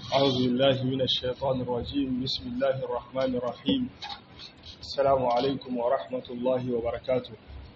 أعوذ بالله من الشيطان الرجيم بسم الله الرحمن الرحيم السلام عليكم ورحمة الله وبركاته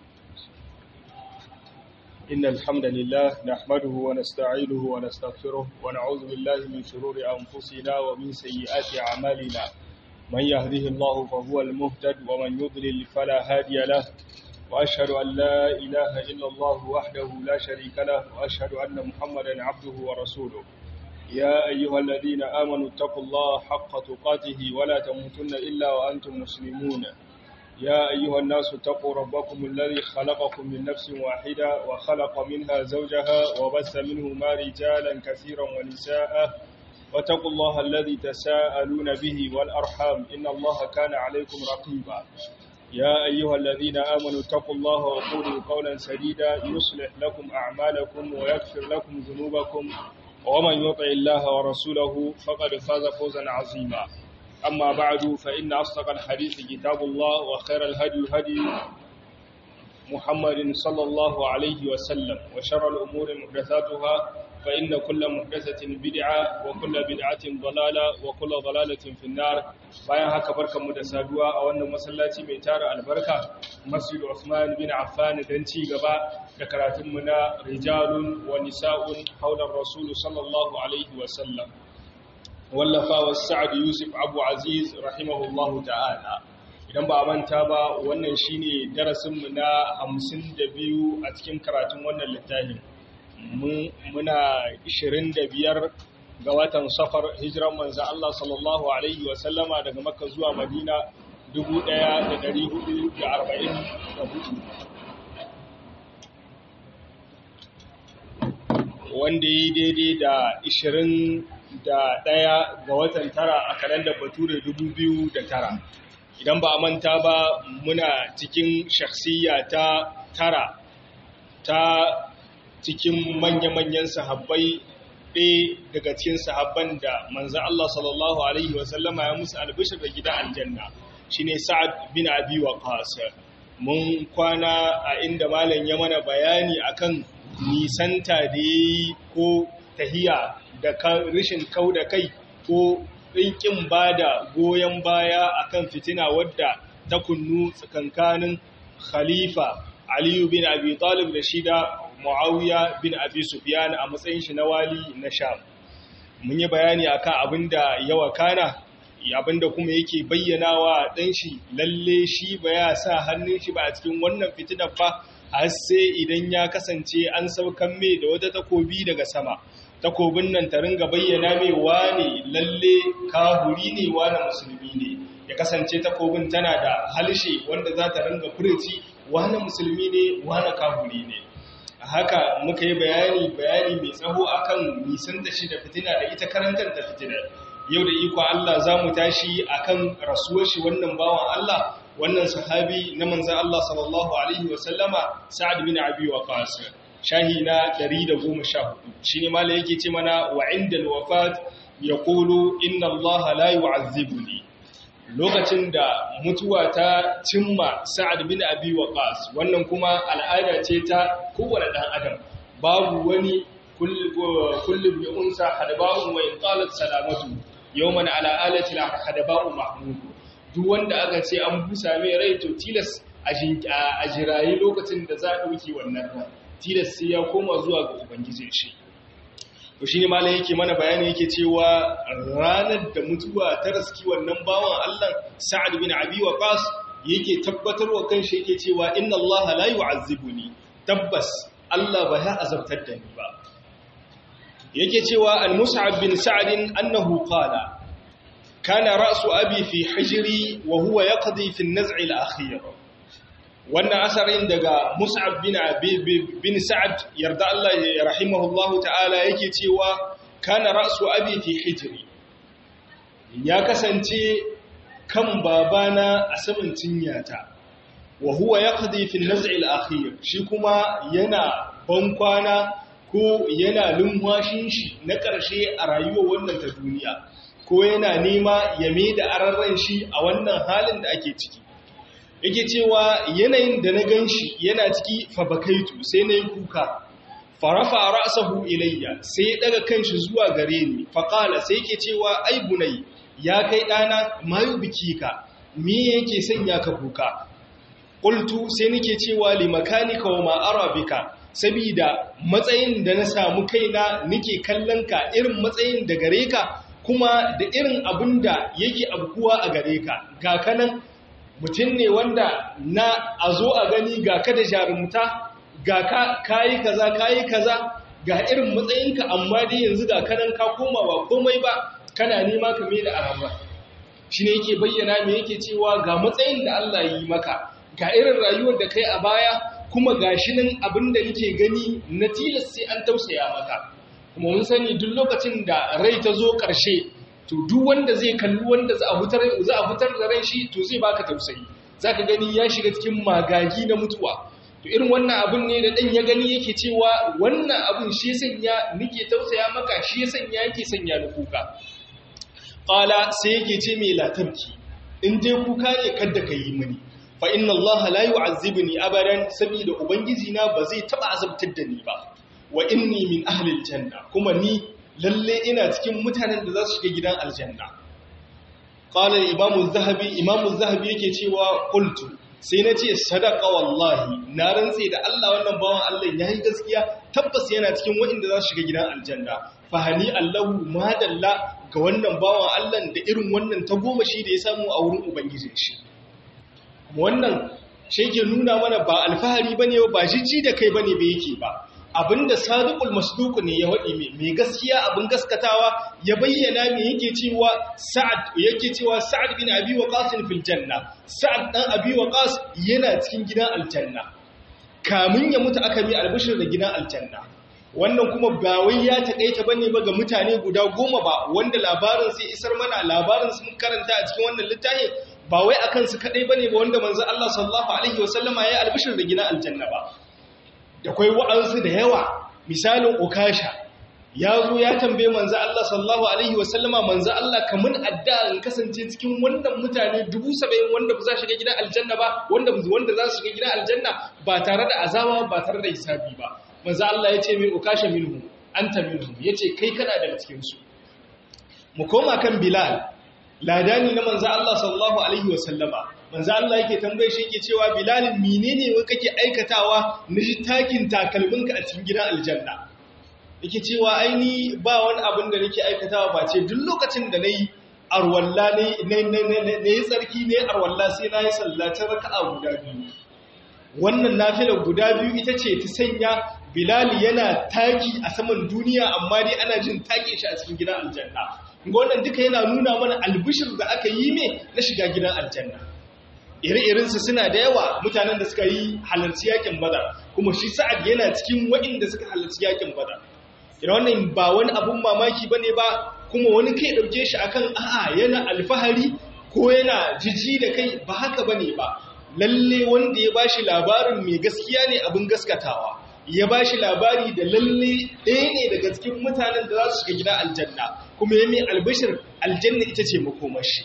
إن الحمد لله نحمده ونستعينه ونستغفره ونعوذ بالله من شرور أنفسنا ومن سيئات أعمالنا من يهده الله فهو المهتد ومن يضلل فلا هادي له وأشهد أن لا إله إلا الله وحده لا شريك له وأشهد أن محمدا عبده ورسوله يا أيها الذين آمنوا اتقوا الله حق تقاته ولا تموتن إلا وأنتم مسلمون يا أيها الناس اتقوا ربكم الذي خلقكم من نفس واحدة وخلق منها زوجها وبث منهما رجالا كثيرا ونساء واتقوا الله الذي تساءلون به والأرحام إن الله كان عليكم رقيبا يا أيها الذين آمنوا اتقوا الله وقولوا قولا سديدا يصلح لكم أعمالكم ويغفر لكم ذنوبكم ومن يطع الله ورسوله فقد فاز فوزا عظيما أما بعد فإن أصدق الحديث كتاب الله وخير الهدي هدي محمد صلى الله عليه وسلم وشر الأمور محدثاتها فإن كل محدثة بدعة وكل بدعة ضلالة وكل ضلالة في النار bayan haka barkanmu da saduwa a wannan masallaci mai tara albarka Masjid Uthman bin Affan dan ci gaba da karatunmu na rijalun wa nisa'un haular Rasul sallallahu alaihi wa sallam wallafa wa Sa'ad Yusuf Abu Aziz rahimahullahu ta'ala idan ba manta ba wannan shine darasinmu na 52 a cikin karatun wannan littafin muna 25 ga watan safar hijiran manzo Allah sallallahu alaihi wa sallama daga Makka zuwa Madina 1444 wanda yi daidai da 21 ga watan tara a kalandar Bature 2009 idan ba a manta ba muna cikin shakhsiyya ta tara ta cikin manya-manyan sahabbai ɗaya daga cikin sahabban da manzan Allah sallallahu Alaihi wasallama ya musu albishir da gida aljanna shi ne sa'ad bin abi wa mun kwana a inda malam ya mana bayani akan nisanta da ya yi ko tahiya da rishin kau da kai ko ɗinkin ba da goyon baya akan fitina wadda ta kunnu tsakankanin khalifa aliyu bin abi talib da shida Muawiya bin Abi Sufyan a matsayin shi na wali na Sham. Mun yi bayani akan abinda ya wakana, abinda kuma yake bayyanawa dan shi lalle shi ba ya sa hannun shi ba a cikin wannan fitinar ba har sai idan ya kasance an saukan mai da wata takobi daga sama. Takobin nan ta ringa bayyana mai wane lalle kahuri ne wane musulmi ne. Ya kasance takobin tana da halshe wanda za ta ringa furci wane musulmi ne wane kahuri ne. haka muka yi bayani bayani mai tsaho akan nisan da shi da fitina da ita karantar da fitina yau da iko Allah za mu tashi akan rasuwar shi wannan bawan Allah wannan sahabi na manzan Allah sallallahu alaihi wasallama sa'ad bin abi waqas shahi na 114 shine malai yake ce mana wa inda alwafat yaqulu inna Allah la yu'azzibuni lokacin da mutuwa ta cimma sa'ad bin abi waqas wannan kuma al'ada ce ta kowane dan adam babu wani kullu bi unsa hadaba'un wa in qalat salamatu yawman ala alati hadaba'u mahmud duk wanda aka ce an busa mai rai to tilas a jirayi lokacin da za a dauki wannan ran tilas sai ya koma zuwa ga ubangijin shi to shi ne malam yake mana bayani yake cewa ranar da mutuwa ta raski wannan bawan Allah Sa'ad bin Abi Waqqas yake tabbatarwa kanshi yake cewa inna Allah la yu'azzibuni tabbas Allah ba ya azabtar da ni ba yake cewa al-Mus'ab bin Sa'd annahu qala kana ra'su abi fi hijri wa huwa yaqdi fi an-naz' al-akhir wannan asarin daga Mus'ab bin bin Sa'ad yarda Allah ya rahimahullahu ta'ala yake cewa kana ra'su abi fi hijri ya kasance kan babana a saman cinyata wa huwa yaqdi fi an-naz' al-akhir shi kuma yana bankwana ko yana lumwashin shi na ƙarshe a rayuwar wannan ta duniya ko yana nema ya mai da ararran shi a wannan halin da ake ciki yake cewa yanayin da na gan shi yana ciki fabakaitu sai na yi kuka farafa ra'sahu ilayya sai ya daga kanshi zuwa gare ni faqala sai yake cewa ai bunai ya kai dana mayu bikika me yake sanya ka kuka qultu sai nake cewa li makanika wa ma arabika sabida matsayin da na samu kaina nake kallon ka irin matsayin da gare ka kuma da irin abin da yake abkuwa a gare ka ga kanan mutum ne wanda na a zo a gani ga ka da jarumta ga ka kayi kaza kayi kaza ga irin matsayinka amma dai yanzu ga kanan ka koma ba komai ba kana nema ka mai da araba shi ne yake bayyana me yake cewa ga matsayin da Allah yi maka ga irin rayuwar da kai a baya kuma ga shi nan abin da nake gani na tilas sai an tausaya maka kuma mun sani duk lokacin da rai ta zo ƙarshe to duk wanda zai kalli wanda za a fitar za a fitar da rai shi to zai baka tausayi zaka gani ya shiga cikin magagi na mutuwa to irin wannan abun ne da dan ya gani yake cewa wannan abun shi ya sanya nike tausaya maka shi ya sanya yake sanya ni kuka qala sai yake ce mai latarki in dai kuka ne kada ka yi mini fa inna allaha la yu'azzibuni abadan saboda ubangiji na ba zai taba azabtar da ni ba wa inni min ahli aljanna kuma ni lalle ina cikin mutanen da za su shiga gidan aljanna qala imamu zahabi imamu zahabi yake cewa qultu sai na ce sadaka wallahi na rantse da Allah wannan bawan Allah ya yi gaskiya tabbas yana cikin waɗanda za su shiga gidan aljanna fahani Allahu madalla ga wannan bawan Allah da irin wannan ta goma shi da ya samu a wurin ubangijin shi wannan shi ke nuna mana ba alfahari bane ba jijji da kai bane ba yake ba abinda sadiqul masduq ne ya wadi mai gaskiya abin gaskatawa ya bayyana me yake cewa sa'ad yake cewa sa'ad bin abi waqas fil janna sa'ad dan abi waqas yana cikin gidan aljanna kamun ya mutu aka mi albishir da gidan aljanna wannan kuma ba wai ya takaita bane ba ga mutane guda goma ba wanda labarin sai isar mana labarin sun karanta a cikin wannan littafin ba wai akan su kadai bane ba wanda manzo Allah sallallahu alaihi wasallama ya albishir da gidan aljanna ba da kwai wa'ansu da yawa misalin ukasha ya zo ya tambaye manzo Allah sallallahu alaihi wasallama manzo Allah kamun addu'a in kasance cikin wannan mutane 70 wanda ba za shiga gidan aljanna ba wanda wanda za su shiga gidan aljanna ba tare da azaba ba tare da hisabi ba manzo Allah ya ce min ukasha minhu anta minhu yace kai kana daga cikin su mu koma kan bilal ladani na manzo Allah sallallahu alaihi wasallama manzo Allah yake tambaye shi yake cewa Bilal menene wai kake aikatawa na ji takin takalminka a cikin gidan aljanna yake cewa aini ba wani abin da nake aikatawa ba ce duk lokacin da nayi arwalla ne ne ne tsarki ne arwalla sai nayi sallacin raka'a guda biyu wannan nafilar guda biyu ita ce ta sanya Bilal yana taki a saman duniya amma dai ana jin take shi a cikin gidan aljanna wannan duka yana nuna mana albishir da aka yi me na shiga gidan aljanna ire-irensu suna da yawa mutanen da suka yi halarci yakin badar kuma shi sa'ad yana cikin waɗanda suka halarci yakin badar ina wannan ba wani abun mamaki bane ba kuma wani kai ɗauke shi akan a'a yana alfahari ko yana jiji da kai ba haka bane ba lalle wanda ya bashi labarin mai gaskiya ne abin gaskatawa ya bashi labari da lalle ɗaya ne daga cikin mutanen da za su shiga gida aljanna kuma ya mai albishir aljanna ita ce makomashi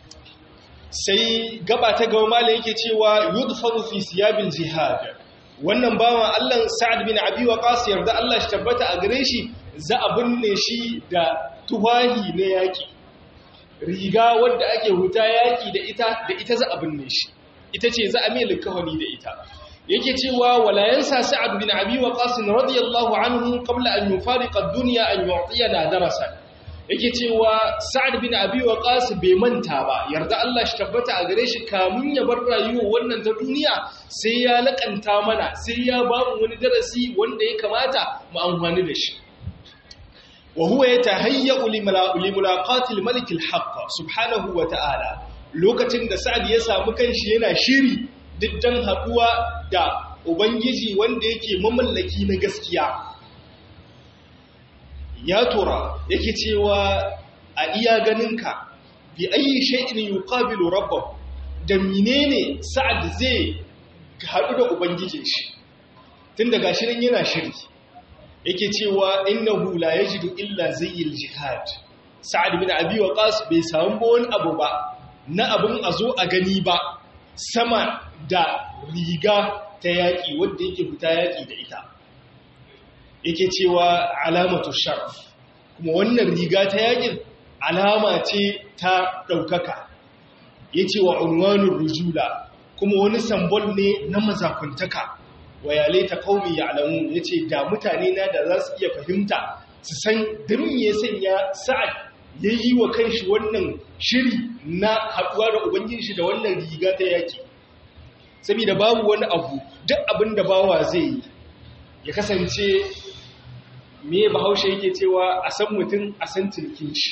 sai gaba ta gaba malam yake cewa yudfaru fi siyabil jihad wannan bawan Allah Sa'ad bin Abi Waqqas yarda Allah shi tabbata a gare shi za a binne shi da tuwahi na yaki riga wadda ake huta yaki da ita da ita za a binne shi ita ce za a mai likawani da ita yake cewa wala yansa Sa'ad bin Abi Waqqas radiyallahu anhu qabla an yufariqa ad-dunya an yu'tiyana darasan yake cewa sa'ad bin abi waqas bai manta ba yarda Allah shi tabbata a gare shi kamun ya bar rayuwa wannan ta duniya sai ya lakanta mana sai ya ba mu wani darasi wanda ya kamata mu amfani da shi wa huwa yatahayyu li mulaqati al-malik al-haqq subhanahu wa ta'ala lokacin da sa'ad ya samu kanshi yana shiri diddan haduwa da ubangiji wanda yake mamallaki na gaskiya ya tura yake cewa a iya ganinka bi ayi shay'in yuqabilu rabbahu da menene sa'ad zai haɗu da ubangijin shi tun daga shirin yana shiri yake cewa innahu la yajidu illa zayyil jihad sa'ad bin abi waqas bai samu wani abu ba na abun a zo a gani ba sama da riga ta yaƙi wanda yake fita yaƙi da ita yake cewa alamatu sharaf kuma wannan riga ta yakin alama ce ta ɗaukaka ya ce wa unwanin rujula kuma wani sambol ne na mazakuntaka wa yale ta kaumi ya alamu ya ce da mutane na da za su iya fahimta su san dirin ya sanya sa'ad ya yi wa kanshi wannan shiri na haɗuwa da ubangiji da wannan riga ta yaki saboda babu wani abu duk abin da bawa zai yi ya kasance me bahaushe yake cewa a san mutum a san tilkin shi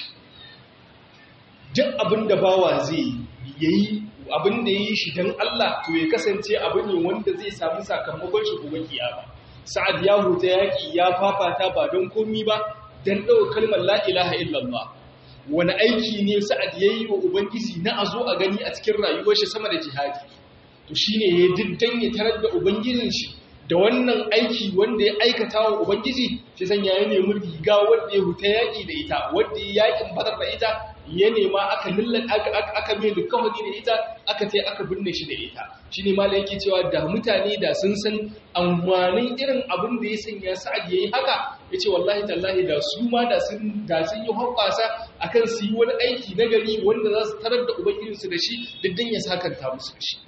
duk abin da bawa zai yi abin da ya yi shi don Allah to ya kasance abu ne wanda zai samu sakamakon shi gobe kiyama sa'ad ya huta yaki ya fafata ba don komi ba don ɗaukar kalmar la ilaha illallah wani aiki ne sa'ad ya yi wa ubangiji na a zo a gani a cikin rayuwar shi sama da jihadi to shine ya diddan ya tarar da ubangijin shi da wannan aiki wanda ya aikata wa Ubangiji shi sanya ya nemi riga wanda ya huta yaƙi da ita wanda ya yaƙin badar da ita ya nema aka lullan aka mai dukkanwani da ita aka ce aka binne shi da ita shi ne mala yake cewa da mutane da sun san amfanin irin abin da ya sanya sa'ad ya yi haka ya ce wallahi tallahi da su ma da sun yi hoɓasa a kan su yi wani aiki na gari wanda za su tarar da ubangijinsu da shi diddan ya sakanta musu da shi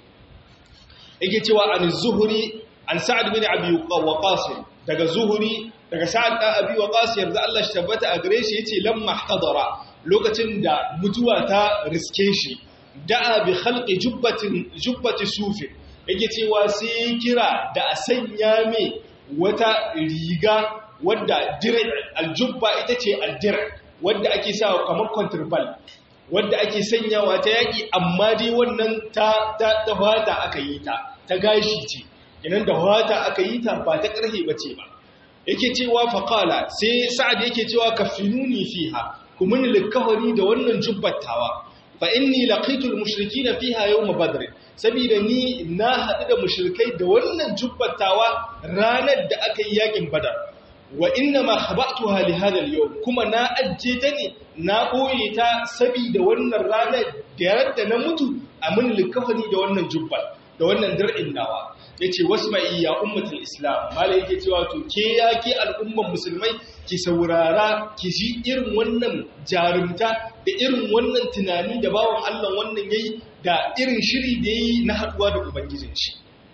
yake cewa an zuhuri an sa'ad bin abi waqas daga zuhuri daga sa'ad dan abi waqas yarda Allah shi tabbata a gare shi yace lamma hadara lokacin da mutuwa ta riske shi da'a bi khalqi jubbatin jubbati sufi yake cewa sai kira da a sanya mai wata riga wadda dir aljubba ita ce aldir wadda ake sa kamar contraband wadda ake sanyawa ta yaki amma dai wannan ta ta fata aka yi ta ta gashi ce inan da wata aka yi ta ba ta ƙarhe ba ce ba yake cewa faƙala sai sa'ad yake cewa ka finuni fiha kuma ni likawari da wannan jubbattawa fa inni laqitul mushrikina fiha yawm badr saboda ni na haɗu da mushrikai da wannan jubbattawa ranar da aka yi yakin badar wa inna ma khaba'tuha li hadha al-yawm kuma na ajje ta ne na boye ta saboda wannan ranar da yadda na mutu a mun likawari da wannan jubbat da wannan dir'in nawa ya ce wasu mai ya ummatul islam mala yake cewa to ke ya ke al'umman musulmai ki saurara ki ji irin wannan jarumta da irin wannan tunani da bawan allah wannan yayi da irin shiri da yayi na haduwa da ubangijin shi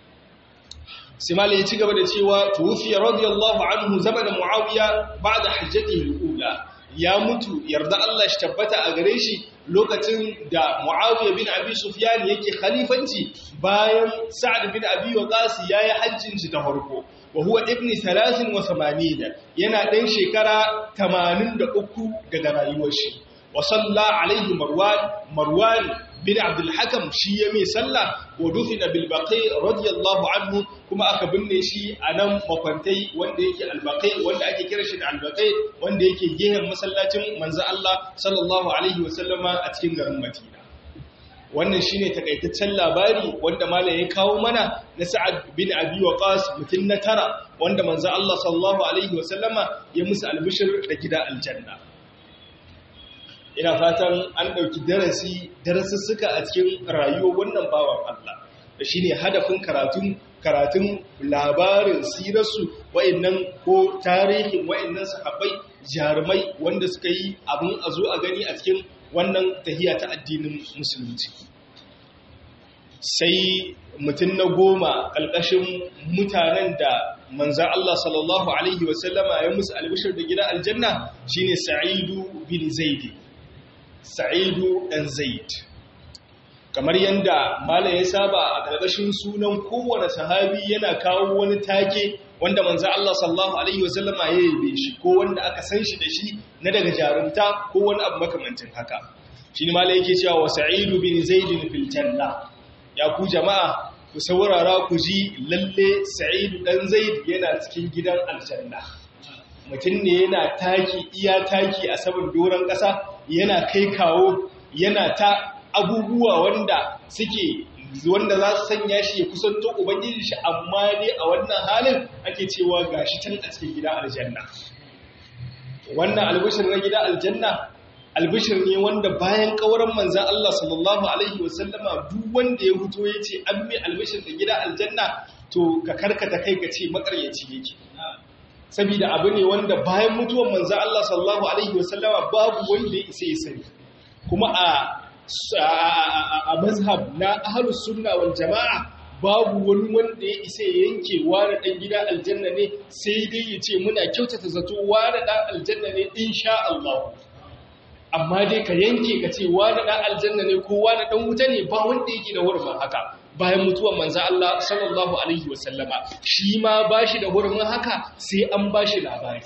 sai mala ya ci gaba da cewa tufiya radiyallahu anhu zamanin muawiya ba'da hajjatihi al-ula ya mutu yarda Allah shi tabbata a gare shi lokacin da Muawiya bin Abi Sufyan yake khalifanci bayan Sa'ad bin Abi Waqqas yayi hajjin shi ta farko wa huwa ibn 83 yana dan shekara 83 daga rayuwar shi wa salla alaihi Marwan Marwan bin Abdul Hakam shi ya mai sallah wa dufina bil Baqi radiyallahu anhu kuma aka binne shi a nan makwantai wanda yake albaqai wanda ake kira shi da albaqai wanda yake gehen masallacin manzo Allah sallallahu alaihi wasallama a cikin garin Madina wannan shine takaitaccen labari wanda malam ya kawo mana na Sa'ad bin Abi Waqas mutun na tara wanda manzo Allah sallallahu alaihi wasallama ya musu albishir da gida aljanna ina fatan an ɗauki darasi darasussuka a cikin rayuwar wannan bawan Allah da shi ne hadafin karatun karatun labarin sirarsu wa'annan ko tarihin wa'annan sahabbai jarumai wanda suka yi abin a zo a gani a cikin wannan tahiya ta addinin musulunci sai mutum na goma ƙalƙashin mutanen da manzan Allah sallallahu Alaihi wasallama ya musu albishir da gida aljanna shine sa'idu bin zaidi sa'idu ɗan zaid kamar yadda mala ya saba a ƙarƙashin sunan kowane sahabi yana kawo wani take wanda manzo Allah sallallahu alaihi wasallama ya yabe shi ko wanda aka san shi da shi na daga jarumta ko wani abu makamancin haka shine mala yake cewa wa sa'idu bin zaid fil janna ya ku jama'a ku saurara ku ji lalle sa'idu dan zaid yana cikin gidan aljanna mutum ne yana taki iya taki a saman doron ƙasa yana kai kawo yana ta abubuwa wanda suke wanda za su sanya shi ya kusanto ubangiji shi amma dai a wannan halin ake cewa gashi can a cikin gida aljanna wannan albishir na gida aljanna albishir ne wanda bayan kauran manzan Allah sallallahu alaihi wasallama duk wanda ya fito ya ce an mai albishir da gida aljanna to ka karkata kai ka ce makaryaci yake saboda abu ne wanda bayan mutuwar manzo Allah sallallahu alaihi wasallama babu wanda ya isa ya sani kuma a a mazhab na ahlus sunna wal jamaa babu wani wanda ya isa ya yanke wani dan gida aljanna ne sai dai ya ce muna kyautata zato wani dan aljanna ne insha Allah amma dai ka yanke ka ce wani dan aljanna ne ko wani dan wuta ne ba wanda yake da hurumin haka bayan mutuwar manzo Allah sallallahu alaihi wasallama shi ma bashi da hurumin haka sai an bashi labari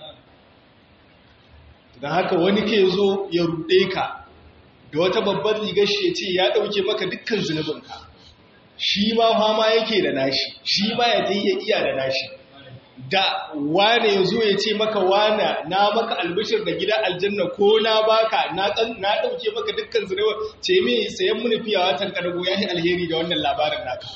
dan haka wani ke zo ya rude ka da wata babbar rigar shi ya ce ya ɗauke maka dukkan zunubinka shi ma fama yake da nashi shi ma ya ta iya iya da nashi da wane ya zo ya ce maka wana na maka albishir da gida aljanna ko na baka na ɗauke maka dukkan zunubin ce mai sayan muni fiye watan ƙargo ya yi alheri da wannan labarin naka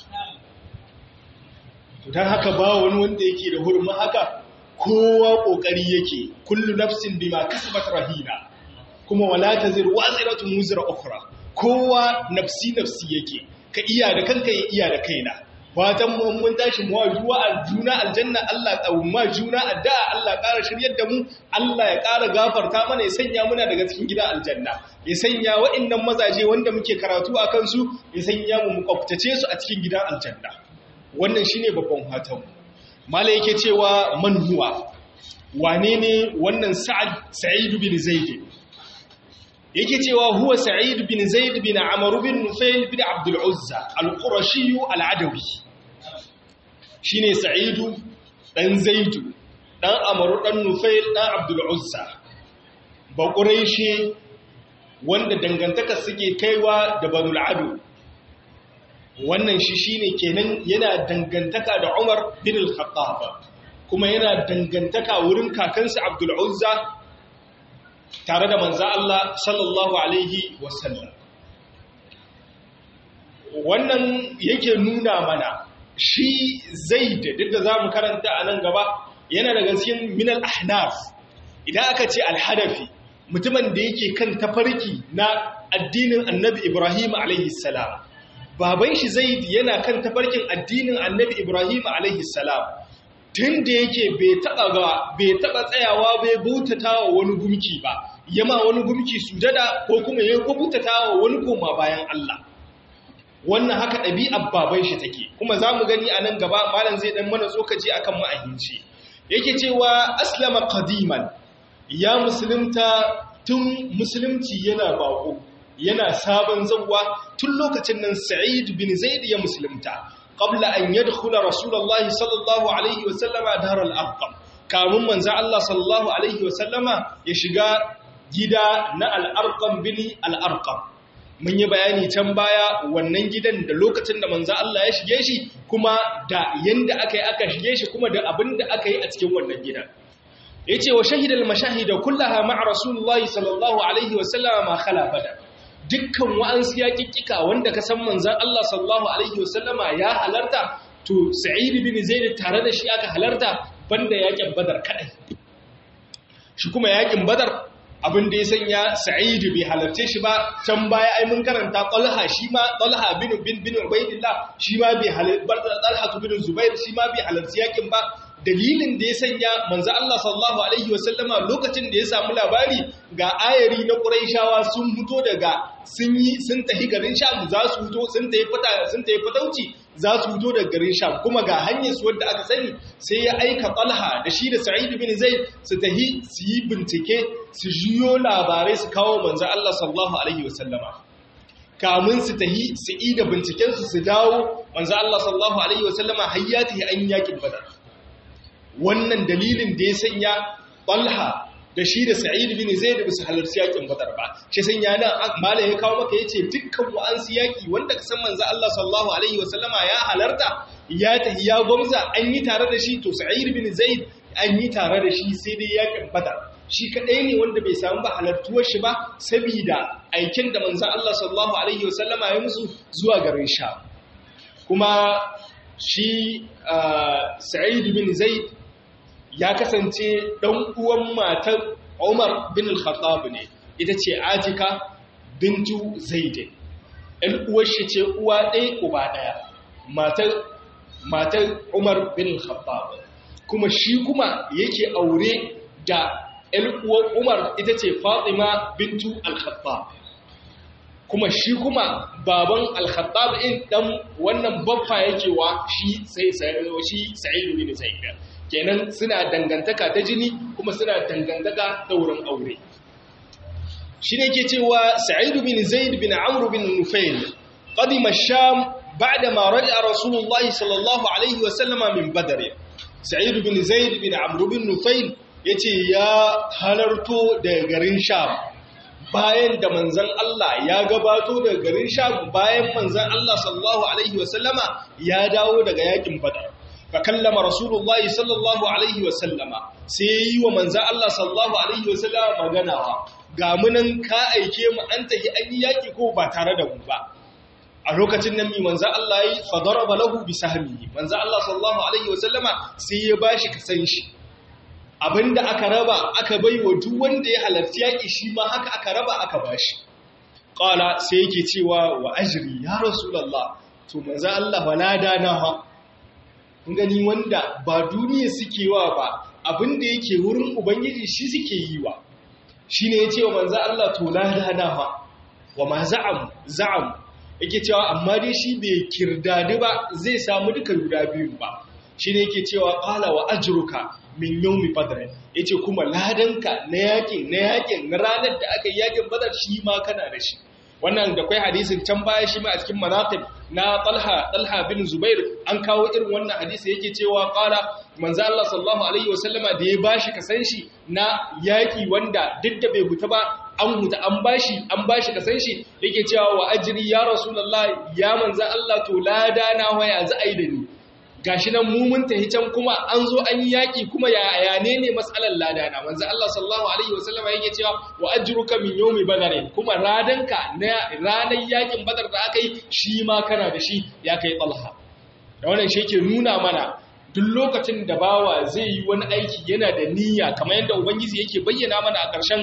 don haka ba wani wanda yake da hurma haka kowa ƙoƙari yake kullu nafsin bima kasabat rahina kuma wala tazir waziratun wuzra ukhra kowa nafsi nafsi yake ka iya da kanka ya iya da kaina fatan mu mun tashi mu juwa juna aljanna Allah tsawma juna addu'a Allah ƙara shiryar da mu Allah ya ƙara gafarta mana ya sanya muna daga cikin gida aljanna ya sanya waɗannan mazaje wanda muke karatu a kansu ya sanya mu mu kwaftace su a cikin gidan aljanna wannan shine babban fatan mala yake cewa man huwa wane ne wannan sa'ad sa'id bin zaid yake cewa huwa sa'id bin zaid bin amr bin nufail bin abdul uzza al-qurashi al-adawi shine sa'idu dan zaidu dan amr dan nufail dan abdul uzza ba quraishi wanda dangantaka suke kaiwa da banul adu wannan shi shine kenan yana dangantaka da umar bin al-khattab kuma yana dangantaka wurin kakansa abdul uzza tare da manza Allah sallallahu Alaihi wasallam. Wannan yake nuna mana shi zai da duk da za mu karanta a nan gaba yana daga cikin minal ahnaf idan aka ce alhadafi mutumin da yake kan tafarki na addinin annabi Ibrahim alaihi salam. Baban shi zai yana kan tafarkin addinin annabi Ibrahim alaihi salam. tun da yake bai taba ga bai taba tsayawa bai bautata wa wani gumki ba yama wani gumki sujada ko kuma ya bautata wa wani koma bayan Allah wannan haka ɗabi'ar baban shi take kuma za mu gani a nan gaba malam zai dan mana tsokaci akan ma'ahinci yake cewa aslama qadiman ya musulunta tun musulunci yana bako yana sabon zawwa tun lokacin nan sa'id bin zaid ya musulunta قبل أن يدخل رسول الله صلى الله عليه وسلم دار الأرقم كامن من زع الله صلى الله عليه وسلم يشغى جدا نا الأرقم بني الأرقم mun yi bayani can baya wannan gidan da lokacin da manzo Allah ya shige shi kuma da yanda aka yi aka shige shi kuma da abin da aka yi a cikin wannan gidan yace wa shahidal mashahida kullaha ma'a rasulullahi sallallahu alaihi wa sallam ma khala badar dukkan wa'ansu yaƙiƙiƙa wanda ka san manzan Allah sallallahu Alaihi wasallama ya halarta to sa'id bin zaid tare da shi aka halarta banda yaƙin badar kaɗai shi kuma yaƙin badar abin da ya sanya sa'id bai halarce shi ba can baya ai mun karanta talha shi ma talha bin bin bin ubaidillah shi ma bai halarta talha bin zubair shi ma bai halarci yaƙin ba dalilin da ya sanya manzo Allah sallallahu alaihi wasallama lokacin da ya samu labari ga ayari na Qurayshawa sun fito daga sun yi sun tafi garin Sham za su fito sun tafi fata sun tafi fatauci za su fito daga garin Sham kuma ga hanyar su wanda aka sani sai ya aika Talha da shi da Sa'id bin Zaid su tafi su yi bincike su jiyo labarai su kawo manzo Allah sallallahu alaihi wasallama kamun su tahi su yi da binciken su su dawo manzo Allah sallallahu alaihi wasallama hayyati an yakin badar wannan dalilin da ya sanya Talha da shi da Sa'id bin Zaid ba su halarci yakin Badar ba shi sanya nan mala ya kawo maka yace dukkan wa'ansu yaki wanda ka san manzo Allah sallallahu alaihi wasallama ya halarta ya tahi ya gwamza an yi tare da shi to Sa'id bin Zaid an yi tare da shi sai dai yakin Badar shi kadai ne wanda bai samu ba halartuwar shi ba saboda aikin da manzo Allah sallallahu alaihi wasallama ya musu zuwa garin Sha kuma shi Sa'id bin Zaid ya kasance ɗan uwan matar Umar bin al-Khattab ne ita ce Atika bintu Zaid ɗan uwar shi ce uwa ɗaya uba ɗaya matar matar Umar bin al-Khattab kuma shi kuma yake aure da uwar Umar ita ce Fatima bintu Al-Khattab kuma shi kuma baban Al-Khattab in dan wannan baffa yake wa shi sai shi Sa'id bin Zaid kenan suna dangantaka ta jini kuma suna dangantaka ta wurin aure shi ne ke cewa Sa'id bin Zaid bin Amr bin Nufail qadima Sham ba'da ma raja'a Rasulullah sallallahu alaihi wa sallama min Badr Sa'id bin Zaid bin Amr bin Nufail ya ce ya halarto daga garin sham bayan da manzan Allah ya gabato daga garin sham bayan manzan Allah sallallahu Alaihi wasallama ya dawo daga yakin badar fa kallama rasulullahi sallallahu Alaihi wasallama sai yi wa manzan Allah sallallahu Alaihi wasallama maganawa ga munan ka aike mu an tafi an yi yaki ko ba tare da mu ba a lokacin nan mi manzan Allah yi fa daraba lahu bi sahmihi manzan Allah sallallahu Alaihi wasallama sai ya bashi kasan shi abinda aka raba aka bai wa duk wanda ya halarci yaƙi shi ma haka aka raba aka bashi ƙala sai yake cewa wa ajiri ya rasulallah to manzo Allah walada na ha kun gani wanda ba duniya suke wa ba abinda yake wurin ubangiji shi suke yi wa shine yace wa manzo Allah to lada na ha wa ma za'am za'am yake cewa amma dai shi bai kirdadi ba zai samu duka guda biyu ba shine yake cewa qala wa ajruka min yomi badar ya ce kuma ladanka na yakin na yakin na ranar da aka yi yakin badar shi ma kana da shi wannan da kwai hadisin can baya shi ma a cikin manaqib na talha talha bin zubair an kawo irin wannan hadisi yake cewa qala manzo Allah sallallahu alaihi wasallama da ya bashi kasan shi na yaki wanda duk da bai huta ba an huta an bashi an bashi kasan shi yake cewa wa ajri ya rasulullah ya manzo Allah to lada na waya za a yi da ni gashi nan mu mun tahi can kuma an zo an yi yaki kuma ya ayane ne matsalar ladana manzo Allah sallallahu alaihi wasallam yake cewa wa ajruka min yawmi badar kuma radanka na ranar yakin badar da aka yi shi ma kana da shi ya kai talha da wannan shi yake nuna mana duk lokacin da bawa zai yi wani aiki yana da niyya kamar yadda ubangiji yake bayyana mana a ƙarshen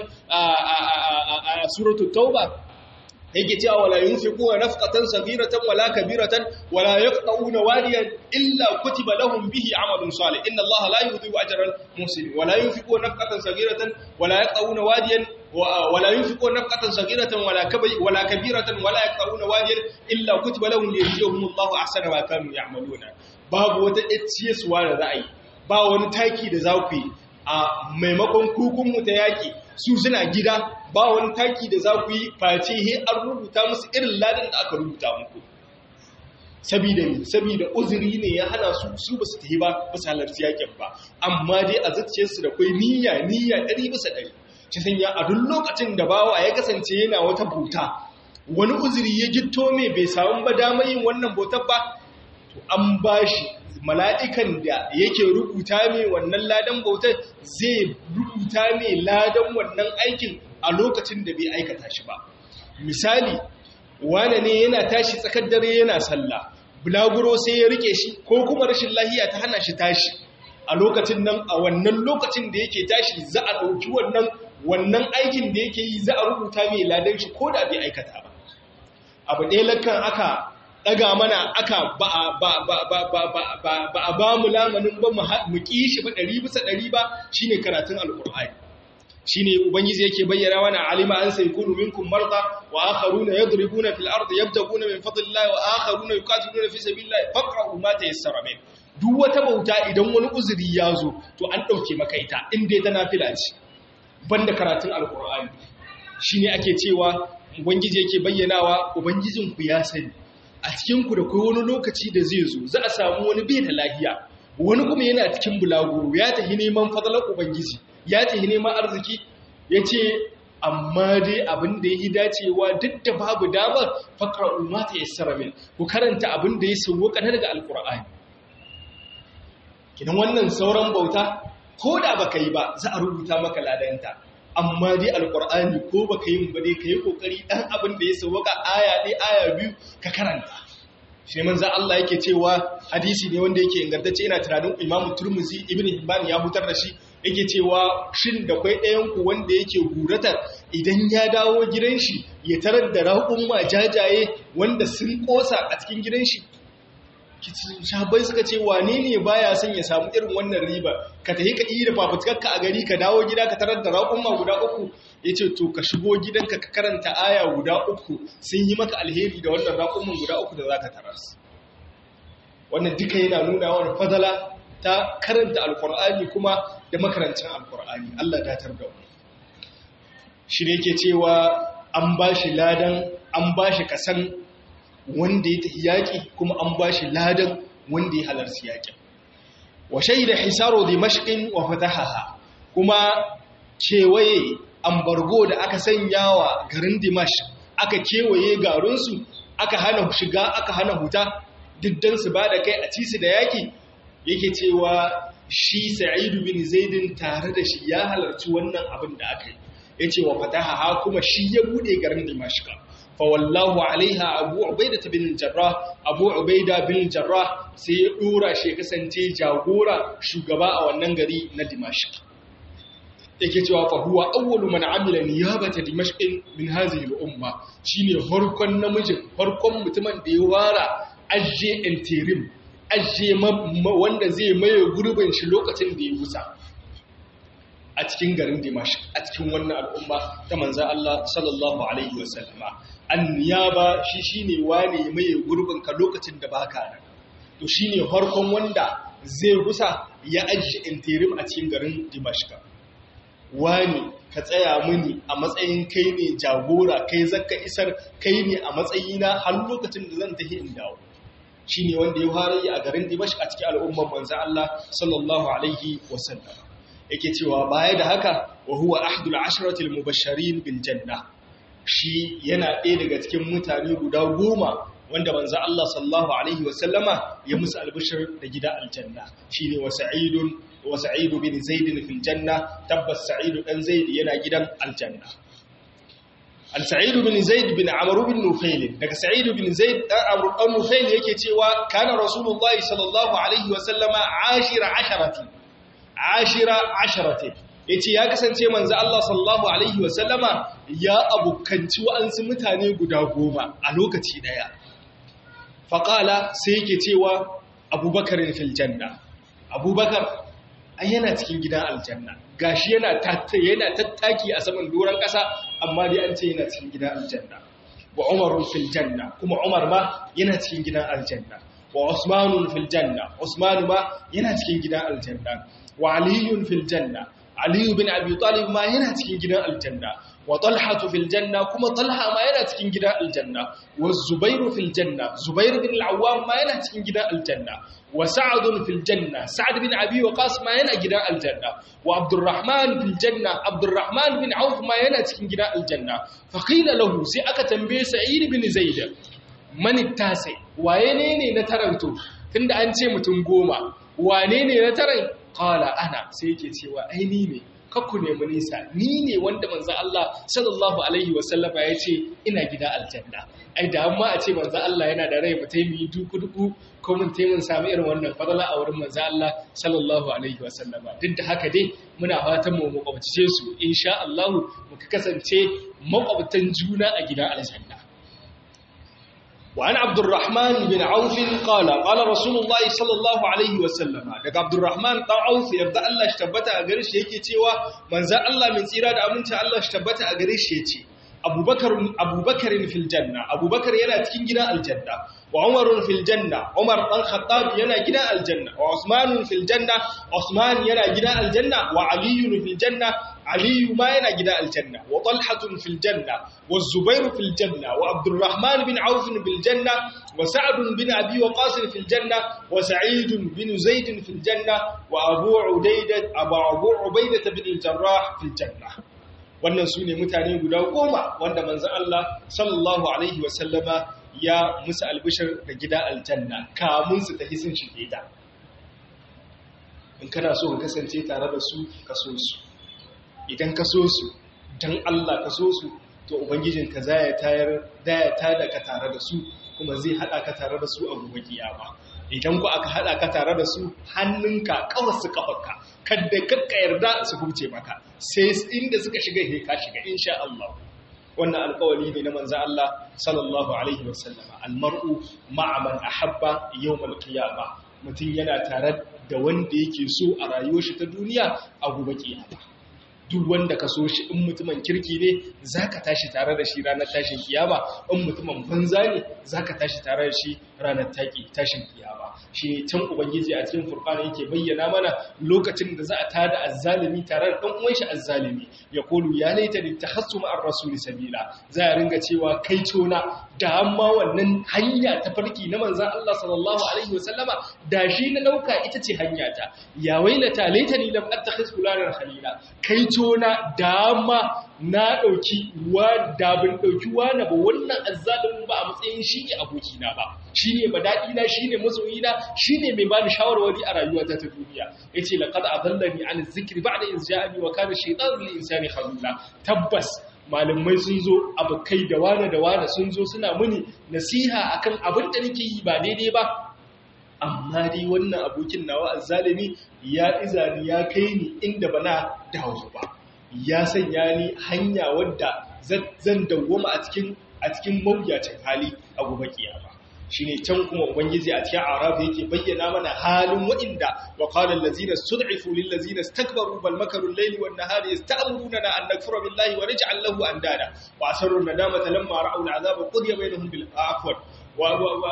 a suratul tauba yake cewa wala yunfiquna nafqatan saghiratan wala kabiratan wala yaqta'una wadiyan illa kutiba lahum bihi amalun salih inna allaha la yudhi'u ajra al-muhsinin wala yunfiquna nafqatan saghiratan wala yaqta'una wadiyan wala yunfiquna nafqatan saghiratan wala kabir wala kabiratan wala yaqta'una wadiyan illa kutiba lahum liyajziyahum allahu ahsana ma kanu ya'maluna babu wata etsiyaswa da ra'ayi ba wani taki da za ku yi a maimakon kukunmu ta yaƙi su suna gida ba wani taki da za ku yi face he an rubuta musu irin ladan da aka rubuta muku sabida ne sabida uzuri ne ya hana su su ba su tafi ba ba su halarci yaƙin ba amma dai a zuciyarsu da kwai niyya niyya ɗari bisa ɗari ci sanya a duk lokacin da bawa ya kasance yana wata bauta wani uzuri ya gitto mai bai samu ba damar yin wannan bautar ba to an bashi mala'ikan da yake rubuta mai wannan ladan bautar zai rubuta mai ladan wannan aikin a lokacin da bai aikata shi ba. Misali, wane ne yana tashi tsakar dare yana sallah, bulaguro sai ya rike shi ko kuma rashin lahiya ta hana shi tashi. A lokacin nan, a wannan lokacin da yake tashi za a ɗauki wannan wannan aikin da yake yi za a rubuta mai ladan shi ko da bai aikata ba. Abu ɗaya lakan aka daga mana aka ba a ba mu lamanin ba mu ƙi shi ba ɗari bisa ɗari ba shi ne karatun alƙur'ani shi ne ubangiji yake bayyana mana alima an sai kunu minkum marda wa akharuna yadribuna fil ardi yabtaguna min fadlillahi wa akharuna yuqatiluna fi sabilillahi faqra'u ma tayassara min duk wata bauta idan wani uzuri ya zo to an dauke maka ita in dai ta nafila ce banda karatun alƙur'ani shine ake cewa ubangiji yake bayyanawa ubangijinku ya sani a cikinku da kai wani lokaci da zai zo za a samu wani bai da lahiya wani kuma yana cikin bulaguro ya tafi neman fadalar ubangiji ya tafi neman arziki ya ce amma dai abin da ya yi dacewa duk da babu damar fakar umata ya saramin ku karanta abin da ya sauwa kanar daga alkur'ani kinan wannan sauran bauta ko da baka yi ba za a rubuta maka ladanta amma dai alkur'ani ko baka yi ba dai yi kokari dan abin da ya sauka aya ɗaya aya biyu ka karanta shi manzo Allah yake cewa hadisi ne wanda yake ingantacce ina tunanin Imam Turmuzi Ibn Hibban ya hutar da shi yake cewa shin da kwai ɗayan ku wanda yake guratar idan ya dawo gidan shi ya tarar da raƙun ma jajaye wanda sun kosa a cikin gidan shi shabai suka ce wane ne baya son ya samu irin wannan riba ka tafi ka yi da fafutukarka a gari ka dawo gida ka tarar da raƙumma guda uku ya ce to ka shigo gidanka ka karanta aya guda uku sun yi maka alheri da wannan raƙumman guda uku da za ka tarar wannan duka yana nuna wani fadala ta karanta alkur'ani kuma da makarancin alkur'ani Allah datar da wani shi ne ke cewa an ba shi ladan an ba shi kasan wanda ya tafi yaƙi kuma an ba shi ladan wanda ya halarci yaƙin wa shaida hisaro dimashqin wa fatahaha kuma kewaye ambargo da aka sanya wa garin dimash aka kewaye garinsu aka hana shiga aka hana huta diddan su ba da kai a ci su da yaƙi yake cewa shi sa'idu bin zaidin tare da shi ya halarci wannan abin da aka yi ya ce wa fatahaha kuma shi ya bude garin dimashqa fawallahu alaiha abu ubaida bin jarrah abu ubaida bin jarrah sai ya dora shi kasance jagora shugaba a wannan gari na dimashq yake cewa fa huwa awwalu man amila niyabata dimashq min hadhihi al-umma shine farkon namijin farkon mutumin da ya wara ajje interim ajje wanda zai maye gurbin shi lokacin da ya gusa a cikin garin Dimashq a cikin wannan al'umma ta manzo Allah sallallahu alaihi wasallama anniyaba shi shine wane mai gurbin ka lokacin da baka nan to shine farkon wanda zai gusa ya ajiye interim a cikin garin Dimashq wani ka tsaya mini a matsayin kai ne jagora kai zakka isar kai ne a matsayina har lokacin da zan tafi in dawo shine wanda ya fara yi a garin Dimashq a cikin al'umman manzo Allah sallallahu alaihi wasallam yake cewa baya da haka wa huwa ahdul ashratil mubashirin bil janna shi yana ɗaya daga cikin mutane guda goma wanda manzo Allah sallallahu alaihi wa sallama ya musu albishir da gida aljanna shine wa sa'idun wa sa'id bin zaid fil janna tabbas sa'id dan zaid yana gidan aljanna al sa'id bin zaid bin amr bin nufail daga sa'id bin zaid dan amr dan nufail yake cewa kana rasulullahi sallallahu alaihi wa sallama ashira asharati ashira asharati yace ya kasance manzo Allah sallallahu alaihi wasallama ya abukanci wa'ansu mutane guda goma a lokaci daya faqala sai yake cewa Abubakar fil janna Abubakar ai yana cikin gidan aljanna gashi yana tatta yana tattaki a saman doran kasa amma dai an ce yana cikin gidan aljanna wa Umar fil janna kuma Umar ma yana cikin gidan aljanna wa Usman fil janna Usman ma yana cikin gidan aljanna wa aliyun fil janna aliyu bin abi talib ma yana cikin gidan aljanna wa talhatu fil janna kuma talha ma yana cikin gidan aljanna wa zubairu fil janna zubair bin al-awwam ma yana cikin gidan aljanna wa sa'd fil janna sa'd bin abi waqas ma yana gidan aljanna wa abdurrahman fil janna abdurrahman bin auf ma yana cikin gidan aljanna fa qila lahu sai aka tambaye sa'id bin zaid man tasi waye ne ne na taranto tunda an ce mutum goma wane ne na taran qala ana sai yake cewa ai ni ne kakku nemi nisa ni ne wanda manzo Allah sallallahu alaihi wasallama ya ce ina gida aljanna ai da amma a ce manzo Allah yana da rai mutai mu duku duku ko mun tai mun samu irin wannan fadala a wurin manzo Allah sallallahu alaihi wasallama duk da haka dai muna fatan mu makwabtace su insha Allah mu kasance makwabtan juna a gida aljanna وعن عبد الرحمن بن عوف قال قال رسول الله صلى الله عليه وسلم daga Abdurrahman dan Auf yarda Allah shi tabbata a gare shi yake cewa manzon Allah min tsira da aminci Allah shi tabbata a gare shi yace Abubakar Abubakar fil janna Abubakar yana cikin gidan aljanna wa Umar fil janna Umar dan Khattab yana gidan aljanna wa Usman fil janna Usman yana gidan aljanna wa Ali fil janna علي ما ينا جدا الجنة وطلحة في الجنة والزبير في الجنة وعبد الرحمن بن عوف في الجنة وسعد بن أبي وقاص في الجنة وسعيد بن زيد في الجنة وأبو عبيدة أبو أبو عبيدة بن الجراح في الجنة wannan su ne mutane guda goma wanda manzan Allah sallallahu Alaihi wasallama ya musu albishir da gida aljanna kamun su tafi sun shige ta in kana so ka kasance tare da su ka so su idan ka so su don Allah ka so su to ubangijinka za ya tayar da ya tada ka tare da su kuma zai hada ka tare da su a gobe kiyama idan ku aka hada ka tare da su hannunka kawar su kafarka kadda kakka yarda su huce maka sai inda suka shiga he ka shiga insha Allah wannan alƙawari ne na manzo Allah sallallahu alaihi wasallama almar'u ma'a man ahabba yawmal qiyamah mutum yana tare da wanda yake so a rayuwar shi ta duniya a gobe kiyama duk wanda ka so shi in mutumin kirki ne zaka tashi tare da shi ranar tashin kiyama in mutumin banza ne zaka tashi tare da shi ranar taki tashin kiyama shi ne can ubangiji a cikin furqana yake bayyana mana lokacin da za a tada azzalimi tare da dan uwan shi azzalimi ya kulu ya laita li tahassu ma'ar rasul sabila za ya ringa cewa kai tona da amma wannan hanya ta farki na manzon Allah sallallahu alaihi wasallama da shi na dauka ita ce hanya ta ya wailata laitani lam attakhiz fulanan khalila kai tona dama na ɗauki wa da bin ɗauki wani ba wannan azzalimin ba a matsayin shi ne abokina ba shi ne ba daɗina shi ne masoyina shi ne mai bani shawarwari a rayuwata ta duniya ya ce laƙad a zallani an zikiri ba da in ja'ani wa kana shaitan lil insani khalila tabbas malamai sun zo abokai da wane da wane sun zo suna muni nasiha akan abin da nake yi ba daidai ba amma dai wannan abokin nawa azzalimi ya izani ya kai ni inda bana dawo ba ya sanya ni hanya wadda zan dawwama a cikin a cikin mawuyacin hali a gobe kiyama shine can kuma ubangiji a cikin arab yake bayyana mana halin wa'inda wa qala allazina stud'ifu lil ladzina istakbaru bal makaru al-layli wan nahari yasta'muruna an nakfura billahi wa naj'al lahu andada wa asarru nadamata lamma ra'aw al-'adaba qudiya bainahum bil afwan wa